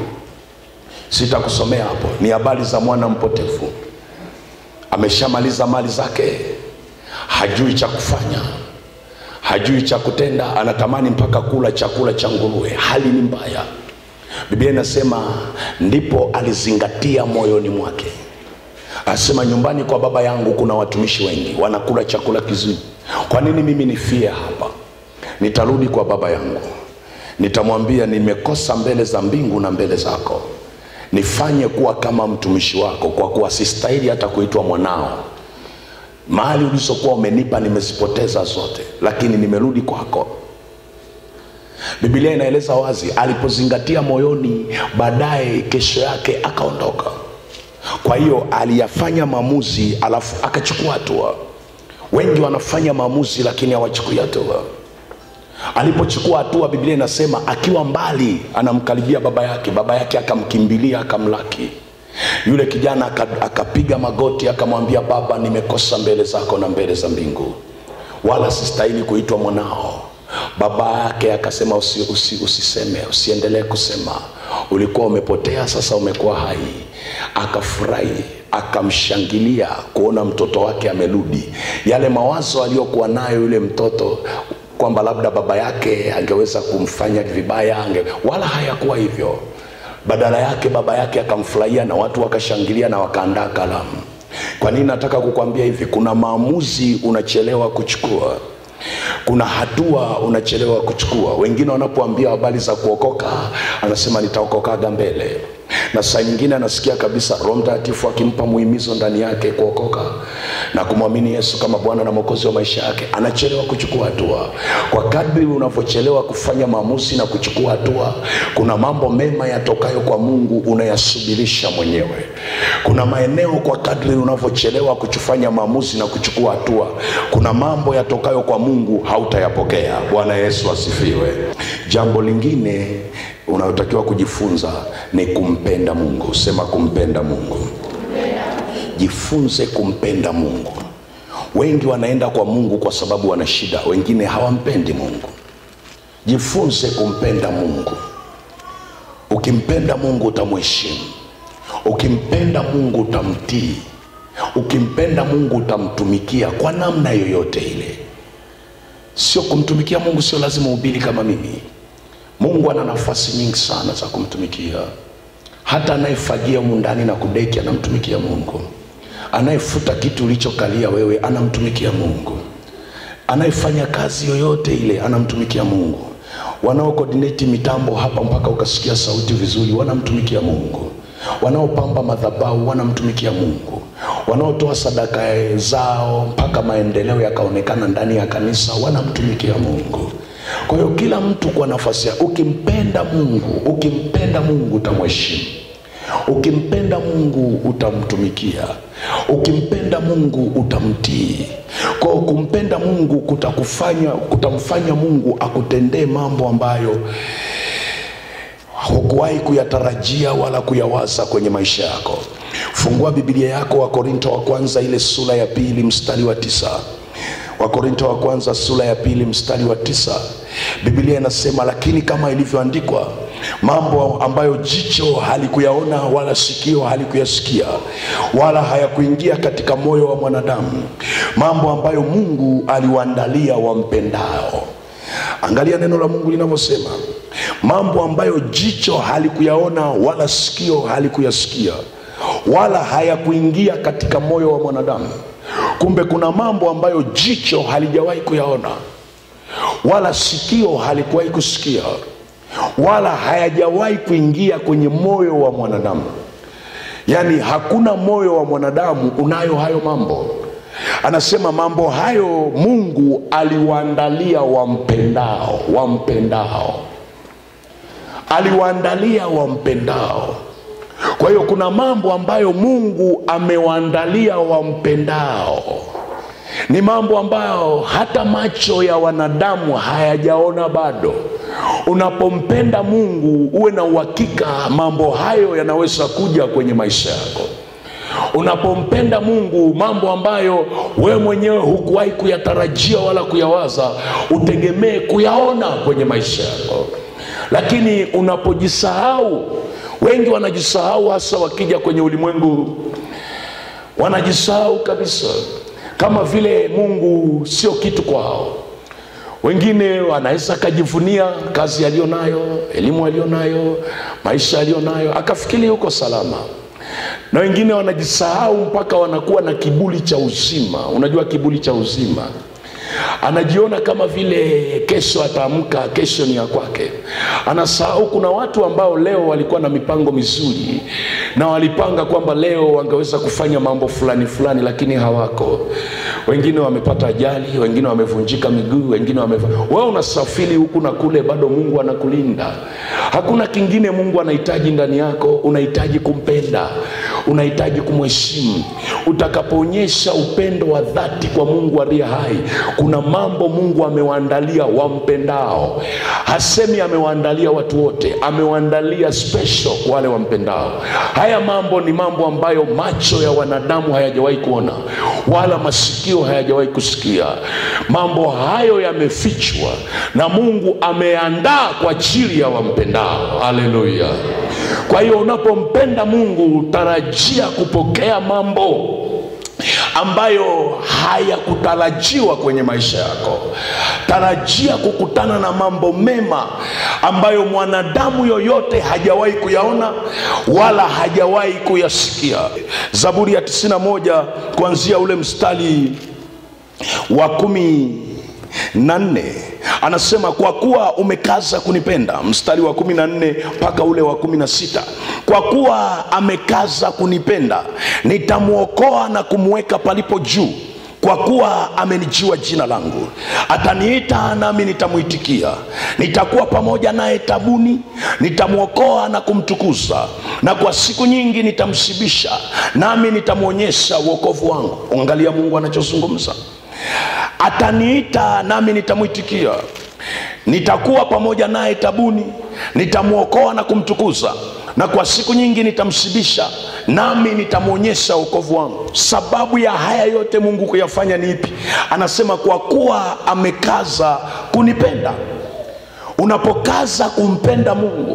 sitakusomea hapo ni habari za mwana mpotevu ameshamaliza mali zake hajui cha kufanya hajui cha kutenda anatamani mpaka kula chakula cha nguruwe hali ni mbaya biblia inasema ndipo alizingatia moyoni mwake asema nyumbani kwa baba yangu kuna watumishi wengi wanakula chakula kizuri kwa nini mimi nifie hapa nitarudi kwa baba yangu nitamwambia nimekosa mbele za mbingu na mbele zako nifanye kuwa kama mtumishi wako kwa kuwa sistahili hata kuitwa mwanao mali ulizokuwa umenipa nimezipoteza zote lakini nimerudi kwako bibilia inaeleza wazi alipozingatia moyoni baadaye kesho yake akaondoka kwa hiyo aliyafanya maamuzi alafu akachukua hatua wengi wanafanya maamuzi lakini hawachukui hatua alipochukua hatua biblia inasema akiwa mbali anamkaribia baba yake baba yake akamkimbilia akamlaki yule kijana aka- akapiga magoti akamwambia baba nimekosa mbele zako na mbele za mbingu wala sistahili kuitwa mwanao baba yake akasema usi, usi, usiseme usiendelee kusema ulikuwa umepotea sasa umekuwa hai akafurahi akamshangilia kuona mtoto wake amerudi yale mawazo aliyokuwa nayo yule mtoto kwamba labda baba yake angeweza kumfanya vibaya ange, wala hayakuwa hivyo badala yake baba yake akamfurahia na watu wakashangilia na wakaandaa kalamu kwa nini nataka kukwambia hivi kuna maamuzi unachelewa kuchukua kuna hatua unachelewa kuchukua wengine wanapoambia habari za kuokoka anasema nitaokokaga mbele na saa nyingine anasikia kabisa roho mtakatifu akimpa muhimizo ndani yake kuokoka na kumwamini yesu kama bwana na mwokozi wa maisha yake anachelewa kuchukua hatua kwa kadri unavyochelewa kufanya maamuzi na kuchukua hatua kuna mambo mema yatokayo kwa mungu unayasubirisha mwenyewe kuna maeneo kwa kadri unavyochelewa kufanya maamuzi na kuchukua hatua kuna mambo yatokayo kwa mungu hautayapokea bwana yesu asifiwe jambo lingine unayotakiwa kujifunza ni kumpenda mungu sema kumpenda mungu jifunze kumpenda mungu wengi wanaenda kwa mungu kwa sababu wana shida wengine hawampendi mungu jifunze kumpenda mungu ukimpenda mungu utamheshimu ukimpenda mungu utamtii ukimpenda mungu utamtumikia kwa namna yoyote ile sio kumtumikia mungu sio lazima ubili kama mimi mungu ana nafasi nyingi sana za kumtumikia hata anayefagia mundani na kudeki anamtumikia mungu anayefuta kitu ulichokalia wewe anamtumikia mungu anayefanya kazi yoyote ile anamtumikia mungu wanaokodineti mitambo hapa mpaka ukasikia sauti vizuri wanamtumikia mungu wanaopamba madhabau wanamtumikia mungu wanaotoa sadaka zao mpaka maendeleo yakaonekana ndani ya kanisa wanamtumikia mungu kwa hiyo kila mtu kwa nafasi yake ukimpenda mungu ukimpenda mungu utamheshimu ukimpenda mungu utamtumikia ukimpenda mungu utamtii kwao kumpenda mungu kutakufanya kutamfanya mungu akutendee mambo ambayo hukuwahi kuyatarajia wala kuyawaza kwenye maisha yako fungua bibilia yako wakorinto wa kwanza ile sura ya pili mstari wa tisa wakorinto wa kwanza sura ya pili mstari wa tisa bibilia inasema lakini kama ilivyoandikwa mambo ambayo jicho halikuyaona wala sikio halikuyasikia wala hayakuingia katika moyo wa mwanadamu mambo ambayo mungu aliwaandalia wampendao angalia neno la mungu linavyosema mambo ambayo jicho halikuyaona wala sikio halikuyasikia wala hayakuingia katika moyo wa mwanadamu kumbe kuna mambo ambayo jicho halijawahi kuyaona wala sikio halikuwahi kusikia wala hayajawahi kuingia kwenye moyo wa mwanadamu yaani hakuna moyo wa mwanadamu unayo hayo mambo anasema mambo hayo mungu aliwaandalia wampendao wampendao aliwaandalia wampendao kwa hiyo kuna mambo ambayo mungu amewaandalia wampendao ni mambo ambayo hata macho ya wanadamu hayajaona bado unapompenda mungu uwe na uhakika mambo hayo yanaweza kuja kwenye maisha yako unapompenda mungu mambo ambayo wewe mwenyewe hukuwahi kuyatarajia wala kuyawaza utegemee kuyaona kwenye maisha yako lakini unapojisahau wengi wanajisahau hasa wakija kwenye ulimwengu wanajisahau kabisa kama vile mungu sio kitu kwao wengine wanaweza akajivunia kazi aliyo nayo elimu aliyo nayo maisha aliyo nayo akafikiri yuko salama na wengine wanajisahau mpaka wanakuwa na kibuli cha uzima unajua kibuli cha uzima anajiona kama vile kesho ataamka kesho ni ya kwake anasahau kuna watu ambao leo walikuwa na mipango mizuri na walipanga kwamba leo wangeweza kufanya mambo fulani fulani lakini hawako wengine wamepata ajali wengine wamevunjika miguu wengine wame wewe unasafiri huku na kule bado mungu anakulinda hakuna kingine mungu anahitaji ndani yako unahitaji kumpenda unahitaji kumheshimu utakapoonyesha upendo wa dhati kwa mungu aliye hai kuna mambo mungu amewaandalia wampendao hasemi amewaandalia watu wote amewaandalia special wale wampendao haya mambo ni mambo ambayo macho ya wanadamu hayajawahi kuona wala masikio hayajawahi kusikia mambo hayo yamefichwa na mungu ameandaa kwa ajili ya wampendao haleluya kwa hiyo unapompenda mungu tarajia kupokea mambo ambayo hayakutarajiwa kwenye maisha yako tarajia kukutana na mambo mema ambayo mwanadamu yoyote hajawahi kuyaona wala hajawahi kuyasikia zaburi ya 91 kuanzia ule mstari wa kumi na nne anasema kwa kuwa umekaza kunipenda mstari wa kumi na nne mpaka ule wa kumi na sita kwa kuwa amekaza kunipenda nitamwokoa na kumweka palipo juu kwa kuwa amenijua jina langu ataniita nami nitamwitikia nitakuwa pamoja naye tabuni nitamwokoa na kumtukuza na kwa siku nyingi nitamshibisha nami nitamwonyesha uokovu wangu angalia mungu anachozungumza ataniita nami nitamwitikia nitakuwa pamoja naye tabuni nitamwokoa na kumtukuza na kwa siku nyingi nitamshibisha nami nitamwonyesha uokovu wangu sababu ya haya yote mungu kuyafanya ni ipi anasema kwa kuwa amekaza kunipenda unapokaza kumpenda mungu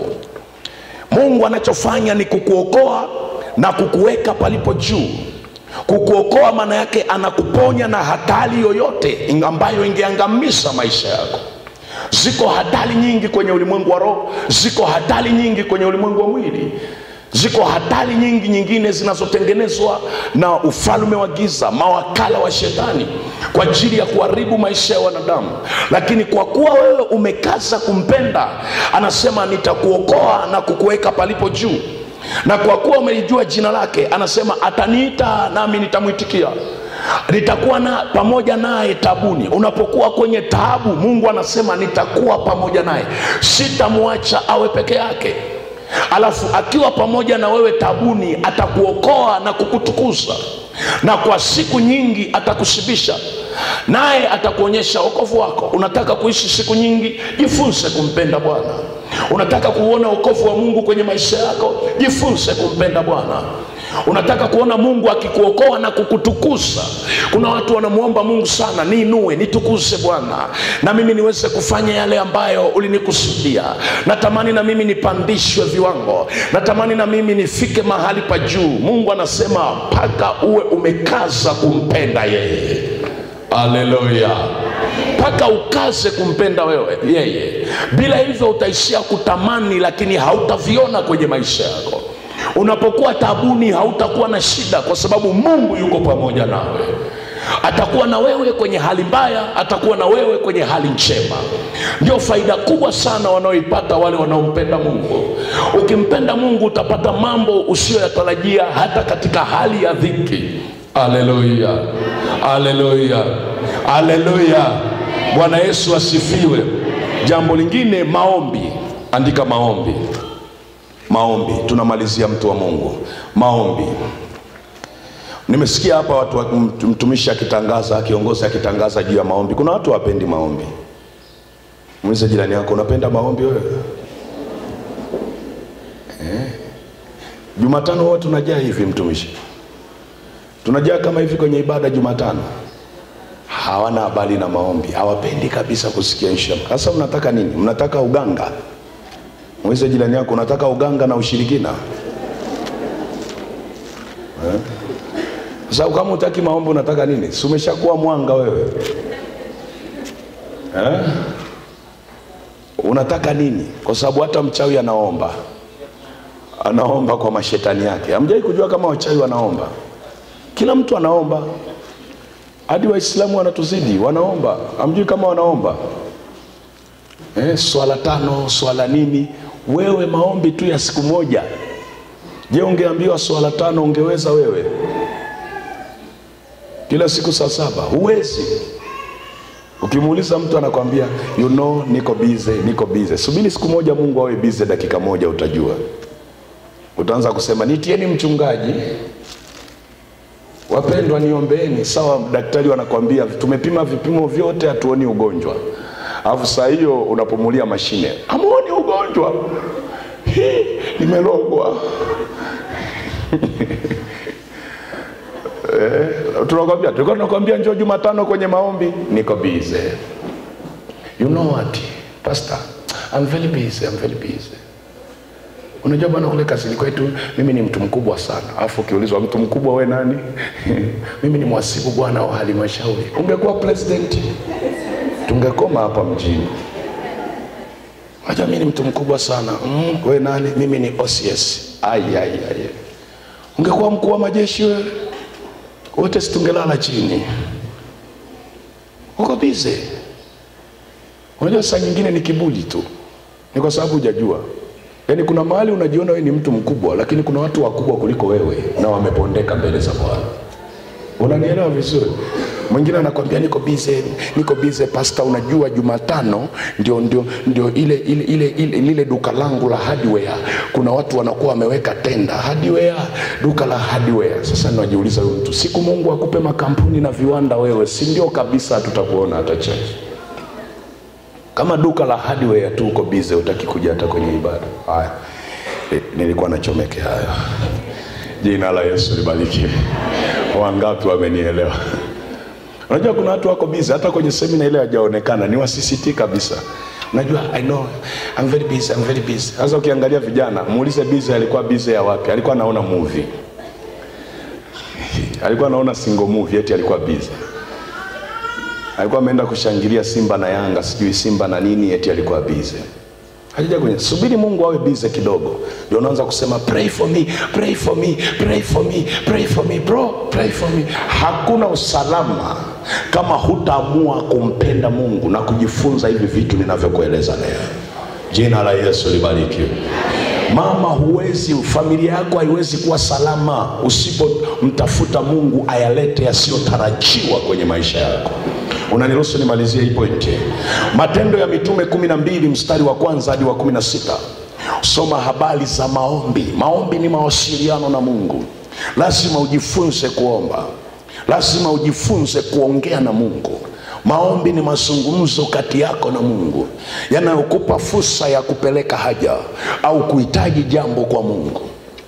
mungu anachofanya ni kukuokoa na kukuweka palipo juu kukuokoa maana yake anakuponya na hatari yoyote ambayo ingeangamiza maisha yako ziko hatari nyingi kwenye ulimwengu wa roho ziko hatari nyingi kwenye ulimwengu wa mwili ziko hatari nyingi nyingine zinazotengenezwa na ufalme wa giza mawakala wa shetani kwa ajili ya kuharibu maisha ya wanadamu lakini kwa kuwa wewe umekaza kumpenda anasema nitakuokoa na kukuweka palipo juu na kwa kuwa umelijua jina lake anasema ataniita nami nitamwitikia nitakuwa na pamoja naye tabuni unapokuwa kwenye taabu mungu anasema nitakuwa pamoja naye sitamwacha awe peke yake alafu akiwa pamoja na wewe tabuni atakuokoa na kukutukuza na kwa siku nyingi atakushibisha naye atakuonyesha wokovu wako unataka kuishi siku nyingi jifunze kumpenda bwana unataka kuona wokovu wa mungu kwenye maisha yako jifunze kumpenda bwana unataka kuona mungu akikuokoa na kukutukuza kuna watu wanamwomba mungu sana niinue nitukuze bwana na mimi niweze kufanya yale ambayo ulinikusudia natamani na mimi nipandishwe viwango natamani na mimi nifike mahali pa juu mungu anasema mpaka uwe umekaza kumpenda yeye haleluya mpaka ukaze kumpenda wewe yeye bila hivyo utaishia kutamani lakini hautaviona kwenye maisha yako unapokuwa tabuni hautakuwa na shida kwa sababu mungu yuko pamoja nawe atakuwa na wewe kwenye hali mbaya atakuwa na wewe kwenye hali njema ndio faida kubwa sana wanaoipata wale wanaompenda mungu ukimpenda mungu utapata mambo usiyoyatarajia hata katika hali ya dhiki aleluya aleluya aleluya bwana yesu asifiwe jambo lingine maombi andika maombi maombi tunamalizia mtu wa mungu maombi nimesikia hapa watu wa- mtu- mtumishi akitangaza kiongozi akitangaza juu ya maombi kuna watu wapendi maombi muulize jirani yako unapenda maombi wewe eh? jumatano huwa tunajaa hivi mtumishi tunajaa kama hivi kwenye ibada jumatano hawana habari na maombi hawapendi kabisa kusikia ishara sasa mnataka nini mnataka uganga mweze jirani yako unataka uganga na ushirikina eh? sababu kama utaki maombi unataka nini si umeshakuwa mwanga wewe eh? unataka nini kwa sababu hata mchawi anaomba anaomba kwa mashetani yake hamjai kujua kama wachawi wanaomba kila mtu anaomba hadi waislamu wanatuzidi wanaomba hamjui kama wanaomba eh, swala tano swala nini wewe maombi tu ya siku moja je ungeambiwa swala tano ungeweza wewe kila siku saa saba huwezi ukimuuliza mtu anakwambia you know niko bize niko bize subiri siku moja mungu awe bize dakika moja utajua utaanza kusema nitieni mchungaji wapendwa niombeeni sawa daktari wanakwambia tumepima vipimo vyote hatuoni ugonjwa alafu saa hiyo unapomulia mashine hamuoni ugonjwa Hii, nimelogwa eh, tunakwambia tulikuwa tunakwambia njoo jumatano kwenye maombi niko bize you know what pastor I'm very busy, I'm very busy unajua bwana kule kazini kwetu mimi ni mtu mkubwa sana alafu ukiulizwa mtu mkubwa we nani mimi ni mwasibu bwana wa halmashauri ungekuwa president tungekoma hapa mjini unajua mimi ni mtu mkubwa sana mm, we nani mimi ni OCS ai ai ai ungekuwa mkuu wa majeshi wewe wote situngelala chini uko bize unajua saa nyingine ni kibuli tu ni kwa sababu hujajua yaani kuna mahali unajiona wewe ni mtu mkubwa lakini kuna watu wakubwa kuliko wewe na wamepondeka mbele za bwana unanielewa vizuri mwingine anakwambia niko bize niko bize pasta unajua jumatano ndio ndio ndio ile ile ile ile lile duka langu la hardware kuna watu wanakuwa wameweka tenda hardware duka la hardware sasa najiuliza huyu mtu siku mungu akupe makampuni na viwanda wewe si ndio kabisa tutakuona hata chache kama duka la hardware tu uko bize utaki kuja hata kwenye ibada haya e, nilikuwa nachomekea hayo jina la yesu libarikiwe wangapi wamenielewa unajua kuna watu wako bize hata kwenye semina ile hajaonekana ni wasisiti kabisa unajua i know I'm very busy, I'm very busy. sasa ukiangalia vijana muulize bize alikuwa bize ya wapi alikuwa anaona movie alikuwa anaona single movie eti alikuwa bize alikuwa ameenda kushangilia simba na yanga sijui simba na nini eti alikuwa bize hajaja kwenye subiri mungu awe bize kidogo ndio unaanza kusema pray for me pray for me pray for me pray for me bro pray for me hakuna usalama kama hutaamua kumpenda mungu na kujifunza hivi vitu ninavyokueleza leo jina la yesu libarikiwe mama huwezi familia yako haiwezi kuwa salama usipomtafuta mungu ayalete yasiyotarajiwa kwenye maisha yako unaniruhusu nimalizie hii pointi matendo ya mitume kumi na mbili mstari wa kwanza hadi wa kumi na sita soma habari za maombi maombi ni mawasiliano na mungu lazima ujifunze kuomba lazima ujifunze kuongea na mungu maombi ni mazungumzo kati yako na mungu yanayokupa fursa ya kupeleka haja au kuhitaji jambo kwa mungu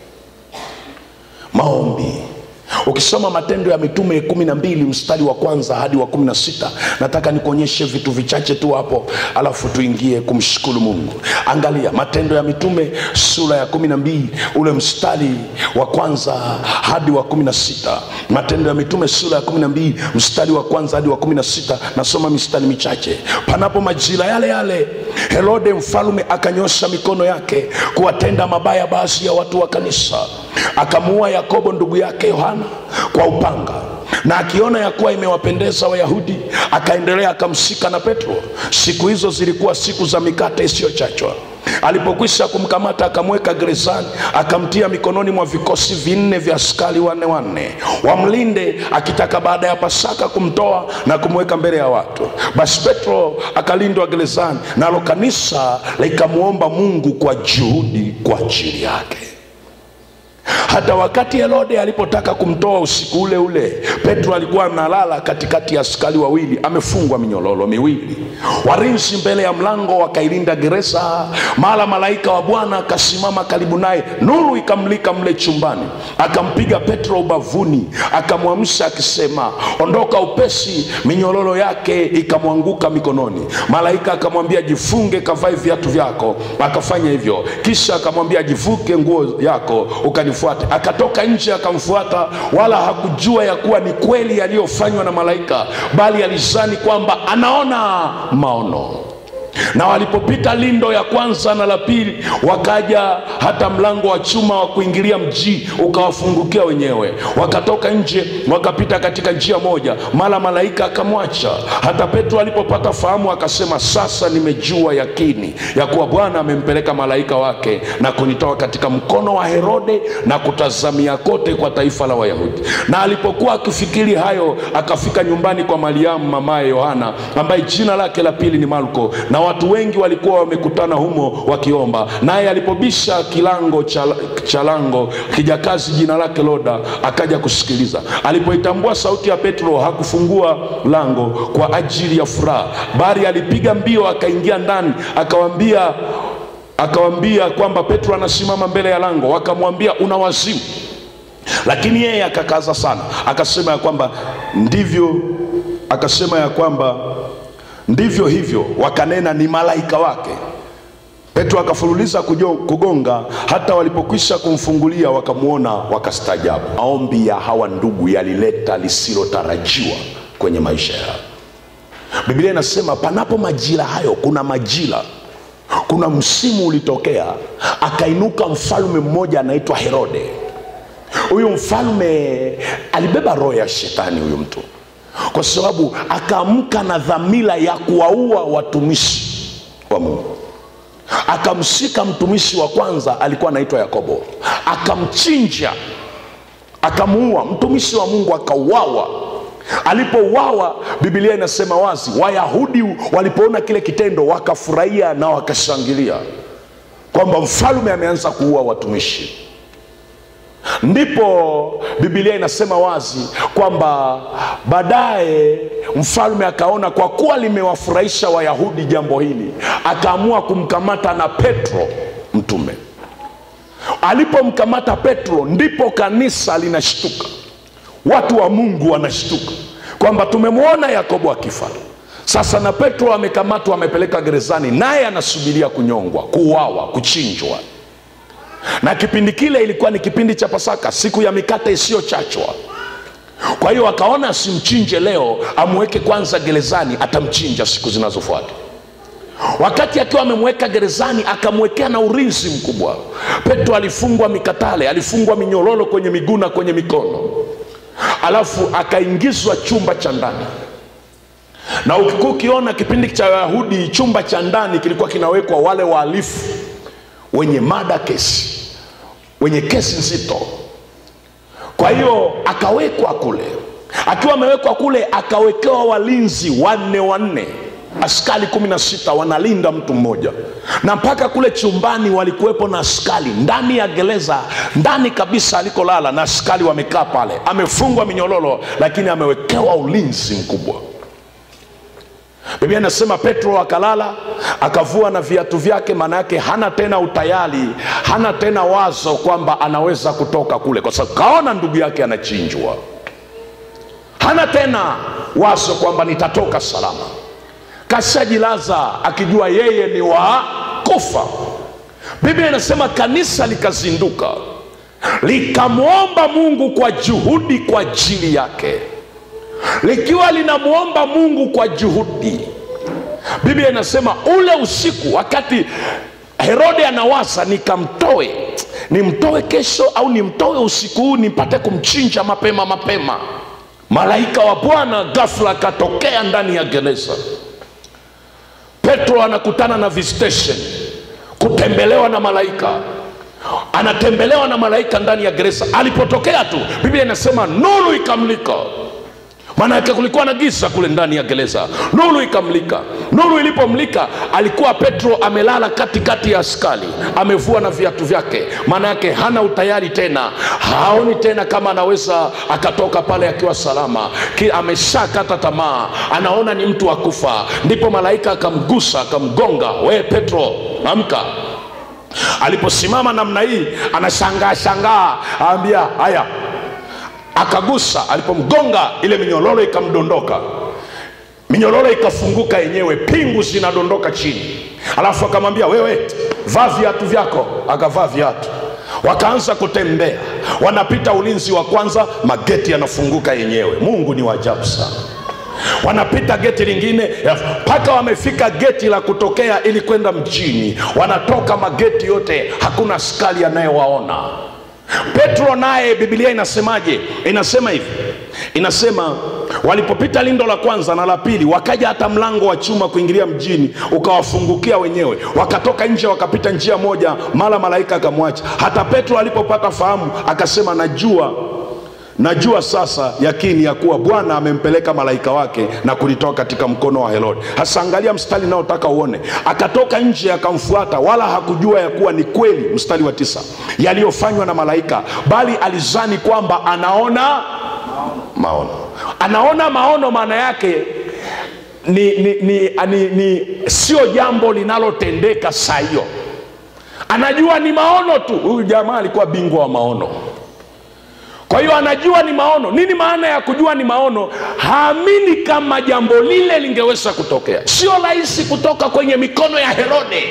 maombi ukisoma matendo ya mitume kumi na mbili mstari wa kwanza hadi wa kumi na sita nataka nikuonyeshe vitu vichache tu hapo alafu tuingie kumshukuru mungu angalia matendo ya mitume sura ya kumi na mbili ule mstari wa kwanza hadi wa kumi na sita matendo ya mitume sura ya kumi na mbili mstari wa kwanza hadi wa kumi na sita nasoma mistari michache panapo majira yale yale herode mfalume akanyosha mikono yake kuwatenda mabaya baadhi ya watu wa kanisa akamuua yakobo ndugu yake yohana kwa upanga na akiona ya kuwa imewapendeza wayahudi akaendelea akamshika na petro siku hizo zilikuwa siku za mikate isiyochachwa alipokwisha kumkamata akamweka gerezani akamtia mikononi mwa vikosi vinne vya askari wanne wanne wamlinde akitaka baada ya pasaka kumtoa na kumweka mbele ya watu basi petro akalindwa gerezani nalo kanisa likamwomba mungu kwa juhudi kwa ajili yake hata wakati herode alipotaka kumtoa usiku ule ule petro alikuwa analala katikati ya askari wawili amefungwa minyololo miwili warinzi mbele ya mlango wakailinda gereza mara malaika wa bwana akasimama karibu naye nuru ikamlika mle chumbani akampiga petro ubavuni akamwamsha akisema ondoka upesi minyololo yake ikamwanguka mikononi malaika akamwambia jifunge kavae viatu vyako akafanya hivyo kisha akamwambia jivuke nguo yako ukanifuata amfuate akatoka nje akamfuata wala hakujua ya kuwa ni kweli yaliyofanywa na malaika bali alizani kwamba anaona maono na walipopita lindo ya kwanza na la pili wakaja hata mlango wa chuma wa kuingilia mji ukawafungukia wenyewe wakatoka nje wakapita katika njia moja mara malaika akamwacha hata petro alipopata fahamu akasema sasa nimejua yakini ya kuwa bwana amempeleka malaika wake na kunitoa katika mkono wa herode na kutazamia kote kwa taifa la wayahudi na alipokuwa akifikiri hayo akafika nyumbani kwa mariamu mamaye yohana ambaye jina lake la pili ni marko na watu wengi walikuwa wamekutana humo wakiomba naye alipobisha kilango cha, cha lango kijakazi jina lake loda akaja kusikiliza alipoitambua sauti ya petro hakufungua lango kwa ajili ya furaha bali alipiga mbio akaingia ndani akawambia akawambia kwamba petro anasimama mbele ya lango wakamwambia una wazimu lakini yeye akakaza sana akasema ya kwamba ndivyo akasema ya kwamba ndivyo hivyo wakanena ni malaika wake petro akafululiza kujo- kugonga hata walipokwisha kumfungulia wakamwona wakastaajabu maombi ya hawa ndugu yalileta lisilotarajiwa kwenye maisha yao biblia inasema panapo majira hayo kuna majira kuna msimu ulitokea akainuka mfalme mmoja anaitwa herode huyu mfalme alibeba roho ya shetani huyu mtu kwa sababu akaamka na dhamira ya kuwaua watumishi wa mungu akamshika mtumishi wa kwanza alikuwa anaitwa yakobo akamchinja akamuua mtumishi wa mungu akauawa alipouawa bibilia inasema wazi wayahudi walipoona kile kitendo wakafurahia na wakashangilia kwamba mfalme ameanza kuua watumishi ndipo bibilia inasema wazi kwamba baadaye mfalme akaona kwa kuwa limewafurahisha wayahudi jambo hili akaamua kumkamata na petro mtume alipomkamata petro ndipo kanisa linashtuka watu wa mungu wanashtuka kwamba tumemwona yakobo akifa sasa na petro amekamatwa amepeleka gerezani naye anasubiria kunyongwa kuuawa kuchinjwa na kipindi kile ilikuwa ni kipindi cha pasaka siku ya mikate isiyochachwa kwa hiyo akaona asimchinje leo amweke kwanza gerezani atamchinja siku zinazofuata wakati akiwa amemweka gerezani akamwekea na ulinzi mkubwa petro alifungwa mikatale alifungwa minyororo kwenye miguu na kwenye mikono alafu akaingizwa chumba cha ndani na ukikuwa ukiona kipindi cha wayahudi chumba cha ndani kilikuwa kinawekwa wale wahalifu wenye mada kesi wenye kesi nzito kwa hiyo akawekwa kule akiwa amewekwa kule akawekewa walinzi wanne wanne askari kumi na sita wanalinda mtu mmoja na mpaka kule chumbani walikuwepo na askari ndani ya gereza ndani kabisa alikolala na askari wamekaa pale amefungwa minyololo lakini amewekewa ulinzi mkubwa biblia inasema petro akalala akavua na viatu vyake maana yake hana tena utayari hana tena wazo kwamba anaweza kutoka kule kwa sababu kaona ndugu yake anachinjwa hana tena wazo kwamba nitatoka salama kashajilaza akijua yeye ni wa kufa biblia inasema kanisa likazinduka likamwomba mungu kwa juhudi kwa ajili yake likiwa linamwomba mungu kwa juhudi biblia inasema ule usiku wakati herode anawaza nikamtoe nimtoe kesho au nimtoe usiku huu nipate kumchinja mapema mapema malaika wa bwana ghafla akatokea ndani ya gereza petro anakutana na visitation kutembelewa na malaika anatembelewa na malaika ndani ya gereza alipotokea tu biblia inasema nuru ikamlika maana yake kulikuwa na giza kule ndani ya gereza nuru ikamlika nuru ilipomlika alikuwa petro amelala katikati ya askari amevua na viatu vyake maana yake hana utayari tena haoni tena kama anaweza akatoka pale akiwa salama Ki- ameshakata tamaa anaona ni mtu wa kufa ndipo malaika akamgusa akamgonga we petro amka aliposimama namna hii anashangaa shangaa aambia haya akagusa alipomgonga ile minyororo ikamdondoka minyororo ikafunguka yenyewe pingu zinadondoka chini alafu akamwambia wewe vaa viatu vyako akavaa viatu wakaanza kutembea wanapita ulinzi wa kwanza mageti yanafunguka yenyewe mungu ni wajabu sana wanapita geti lingine mpaka wamefika geti la kutokea ili kwenda mjini wanatoka mageti yote hakuna askari anayewaona petro naye bibilia inasemaje inasema hivi inasema walipopita lindo la kwanza na la pili wakaja hata mlango wa chuma kuingilia mjini ukawafungukia wenyewe wakatoka nje wakapita njia moja mara malaika akamwacha hata petro alipopata fahamu akasema najua najua sasa yakini ya kuwa bwana amempeleka malaika wake na kulitoa katika mkono wa herode hasa angalia mstari naotaka uone akatoka nje akamfuata wala hakujua ya kuwa ni kweli mstari wa tisa yaliyofanywa na malaika bali alizani kwamba anaona maono anaona maono maana yake ni, ni, ni, ni, ni sio jambo linalotendeka saa hiyo anajua ni maono tu huyu jamaa alikuwa bingwa wa maono kwa hiyo anajua ni maono nini maana ya kujua ni maono haamini kama jambo lile lingeweza kutokea sio rahisi kutoka kwenye mikono ya herode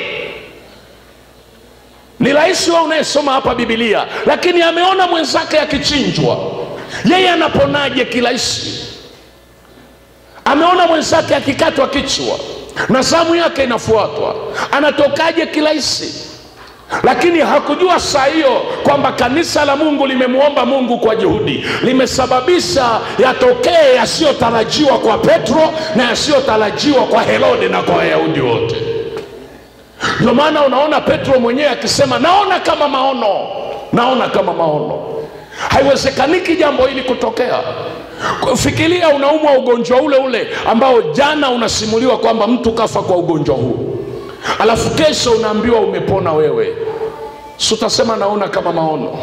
ni rahisi wa unayesoma hapa bibilia lakini ameona mwenzake akichinjwa yeye anaponaje kirahisi ameona mwenzake akikatwa kichwa na zamu yake inafuatwa anatokaje kirahisi lakini hakujua saa hiyo kwamba kanisa la mungu limemwomba mungu kwa juhudi limesababisha yatokee yasiyotarajiwa kwa petro na yasiyotarajiwa kwa herode na kwa wayahudi wote ndio maana unaona petro mwenyewe akisema naona kama maono naona kama maono haiwezekaniki jambo hili kutokea fikiria unaumwa ugonjwa ule ule ambao jana unasimuliwa kwamba mtu kafa kwa ugonjwa huu alafu kesho unaambiwa umepona wewe si utasema naona kama maono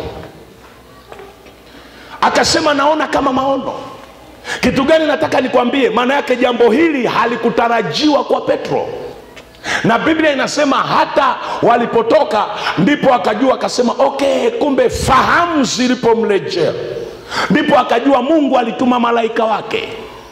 akasema naona kama maono kitu gani nataka nikwambie maana yake jambo hili halikutarajiwa kwa petro na biblia inasema hata walipotoka ndipo akajua akasema okay kumbe fahamu zilipomrejea ndipo akajua mungu alituma malaika wake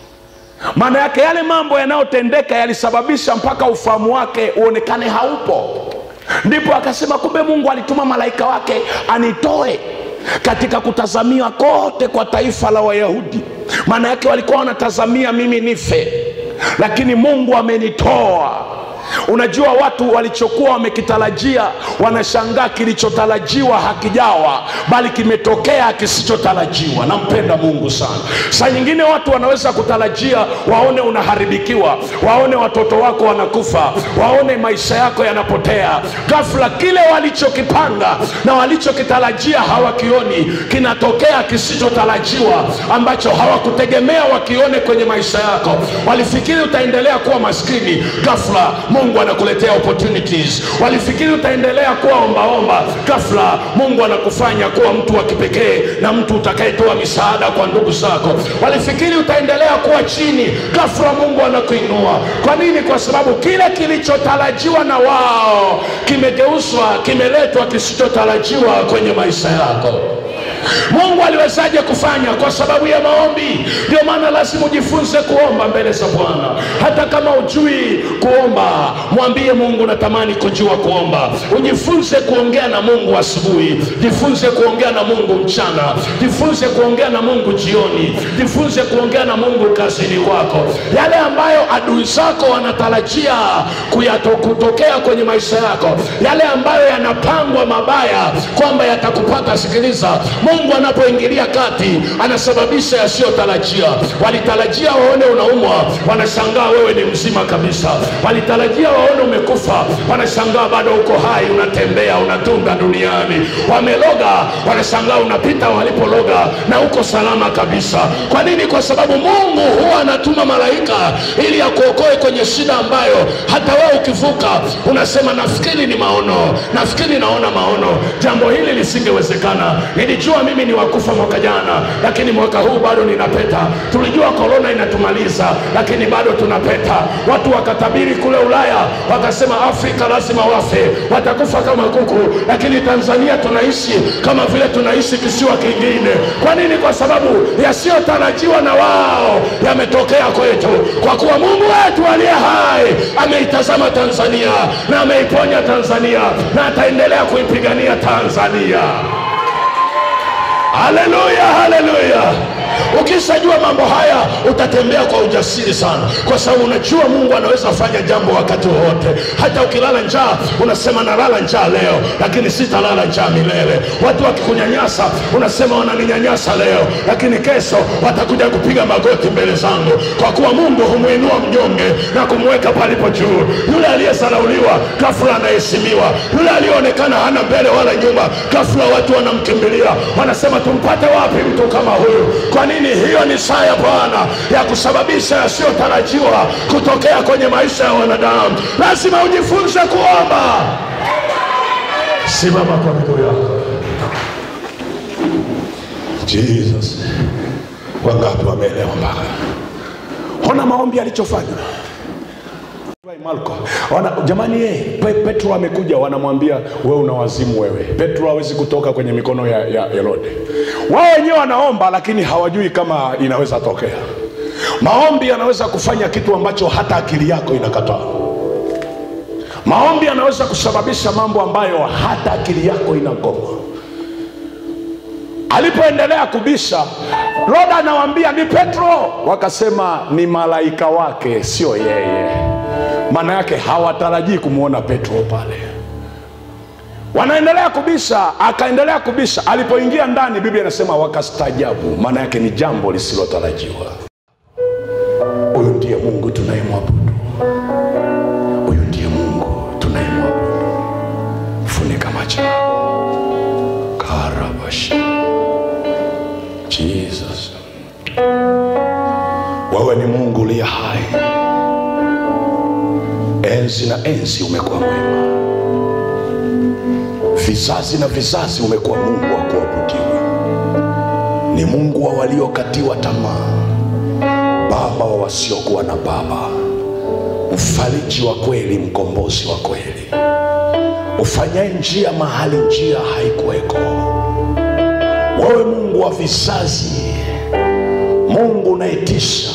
maana yake yale mambo yanayotendeka yalisababisha mpaka ufahamu wake uonekane haupo ndipo akasema kumbe mungu alituma malaika wake anitoe katika kutazamia kote kwa taifa la wayahudi maana yake walikuwa wanatazamia mimi nife lakini mungu amenitoa unajua watu walichokuwa wamekitarajia wanashangaa kilichotarajiwa hakijawa bali kimetokea kisichotarajiwa nampenda mungu sana saa nyingine watu wanaweza kutarajia waone unaharibikiwa waone watoto wako wanakufa waone maisha yako yanapotea ghafla kile walichokipanga na walichokitarajia hawakioni kinatokea kisichotarajiwa ambacho hawakutegemea wakione kwenye maisha yako walifikiri utaendelea kuwa maskini ghafla mungu anakuletea opportunities walifikiri utaendelea kuwa ombaomba ghafla mungu anakufanya kuwa mtu wa kipekee na mtu utakayetoa misaada kwa ndugu zako walifikiri utaendelea kuwa chini ghafla mungu anakuinua kwa nini kwa sababu kile kilichotarajiwa na wao kimegeuzwa kimeletwa kisichotarajiwa kwenye maisha yako mungu aliwezaje kufanya kwa sababu ya maombi ndio maana lazima ujifunze kuomba mbele za bwana hata kama ujui kuomba mwambie mungu natamani kujua kuomba ujifunze kuongea na mungu asubuhi jifunze kuongea na mungu mchana jifunze kuongea na mungu jioni jifunze kuongea na mungu kazini kwako yale ambayo adui zako wanatarajia kuyato, kutokea kwenye maisha yako yale ambayo yanapangwa mabaya kwamba yatakupata sikiliza mungu anapoingilia kati anasababisha yasiyotarajia walitarajia waone unaumwa wanashangaa wewe ni mzima kabisa walitarajia waone umekufa wanashangaa bado uko hai unatembea unatunda duniani wameloga wanashangaa unapita walipologa na uko salama kabisa kwa nini kwa sababu mungu huwa anatuma malaika ili akuokoe kwenye shida ambayo hata wewe ukivuka unasema nafikiri ni maono nafikiri naona maono jambo hili lisingewezekana nilijua mimi ni wakufa mwaka jana lakini mwaka huu bado ninapeta tulijua korona inatumaliza lakini bado tunapeta watu wakatabiri kule ulaya wakasema afrika lazima wafe watakufa kama kuku lakini tanzania tunaishi kama vile tunaishi kisiwa kingine kwa nini kwa sababu yasiyotarajiwa na wao yametokea kwetu kwa kuwa mungu wetu aliye hai ameitazama tanzania na ameiponya tanzania na ataendelea kuipigania tanzania haleluya haleluya ukishajua mambo haya utatembea kwa ujasiri sana kwa sababu unajua mungu anaweza fanya jambo wakati wowote hata ukilala njaa unasema nalala njaa leo lakini sitalala njaa milele watu wakikunyanyasa unasema wananinyanyasa leo lakini kesho watakuja kupiga magoti mbele zangu kwa kuwa mungu humwinua mnyonge na kumweka palipo juu yule aliyesarauliwa ghafula anaheshimiwa yule aliyeonekana hana mbele wala nyuma ghafula watu wanamkimbilia wanasema tumpate wapi mtu kama huyu kwa nini hiyo ni saa ya bwana ya kusababisha yasiyotarajiwa kutokea kwenye maisha ya wanadamu lazima ujifunze kuomba simama kwa miguu yako jesus wangapi wameelewa mpaka ona maombi alichofanya Marko. Wana, jamani ye, Pe, Petro amekuja wanamwambia wewe una wazimu wewe. Petro hawezi kutoka kwenye mikono ya, ya Herode. Wao wenyewe wanaomba lakini hawajui kama inaweza tokea. Maombi yanaweza kufanya kitu ambacho hata akili yako inakataa. Maombi yanaweza kusababisha mambo ambayo hata akili yako inagoma. Alipoendelea kubisha, Roda anawaambia ni Petro, wakasema ni malaika wake, sio yeye maana yake hawatarajii kumwona petro pale wanaendelea kubisha akaendelea kubisha alipoingia ndani biblia inasema wakastajabu maana yake ni jambo lisilotarajiwa huyu ndiye mungu tunayemwabudu huyu ndiye mungu tunayemwabudu funika macho karabashi jesus wewe ni mungu uliye hai enzi na enzi umekuwa mwema vizazi na vizazi umekuwa mungu wa kuabudiwa ni mungu wa waliokatiwa tamaa baba wa wasiokuwa na baba mfariji wa kweli mkombozi wa kweli ufanyaye njia mahali njia haikuweko wewe mungu wa vizazi mungu unayetisha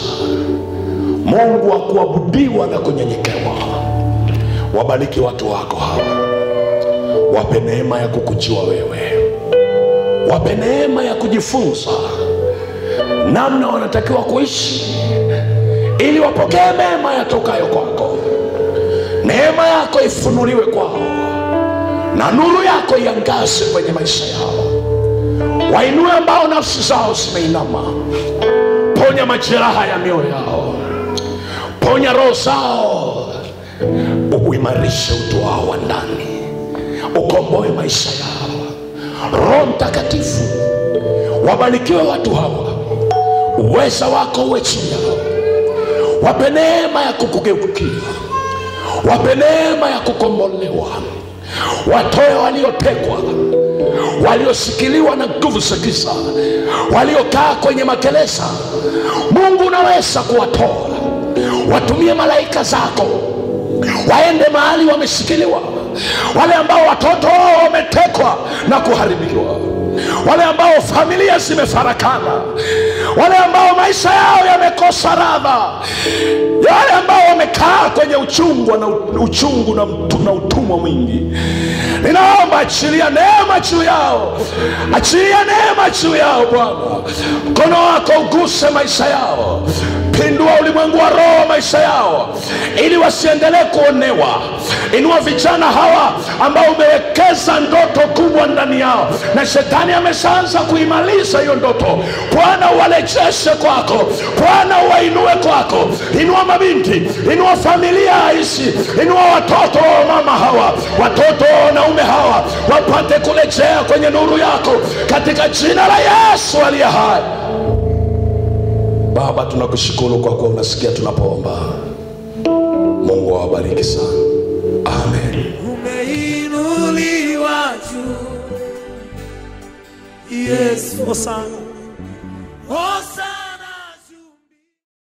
mungu wa kuabudiwa na kunyenyekewa wabariki watu wako hawa wape neema ya kukujua wewe wape neema ya kujifunza namna wanatakiwa kuishi ili wapokee mema yatokayo kwako neema yako ifunuliwe kwao na nuru yako iangaze kwenye maisha yao wainue ambao nafsi zao zimeinama ponya majeraha ya mioyo yao ponya roho zao uimarishe utu wao wa ndani ukomboe maisha yao roho mtakatifu wabarikiwe watu hawa uweza wako uwe chini yao wape neema ya kukugeukia wape neema ya kukombolewa watoe waliotekwa walioshikiliwa na nguvu za giza waliokaa kwenye magereza mungu unaweza kuwatoa watumie malaika zako waende mahali wameshikiliwa wale ambao watoto wao wametekwa na kuharibiwa wale ambao familia zimefarakana wale ambao maisha yao yamekosa radha wale ambao wamekaa kwenye uchungu na uchungu na, mtu- na utumwa mwingi ninaomba achilia neema juu yao achilia neema juu yao bwana mkono wako uguse maisha yao pindua ulimwengu wa roho maisha yao ili wasiendelee kuonewa inua vijana hawa ambao umewekeza ndoto kubwa ndani yao na shetani ameshaanza kuimaliza hiyo ndoto bwana uwarejeshe kwako bwana uwainue kwako inua mabinti inua familia aishi inua watoto wa mama hawa watoto wa wanaume hawa wapate kurejea kwenye nuru yako katika jina la yesu aliye hai baba tunakushukuru kwa kuwa unasikia tunapoomba mungu awabariki sana amen umeinuliwa juu Yesu Hosana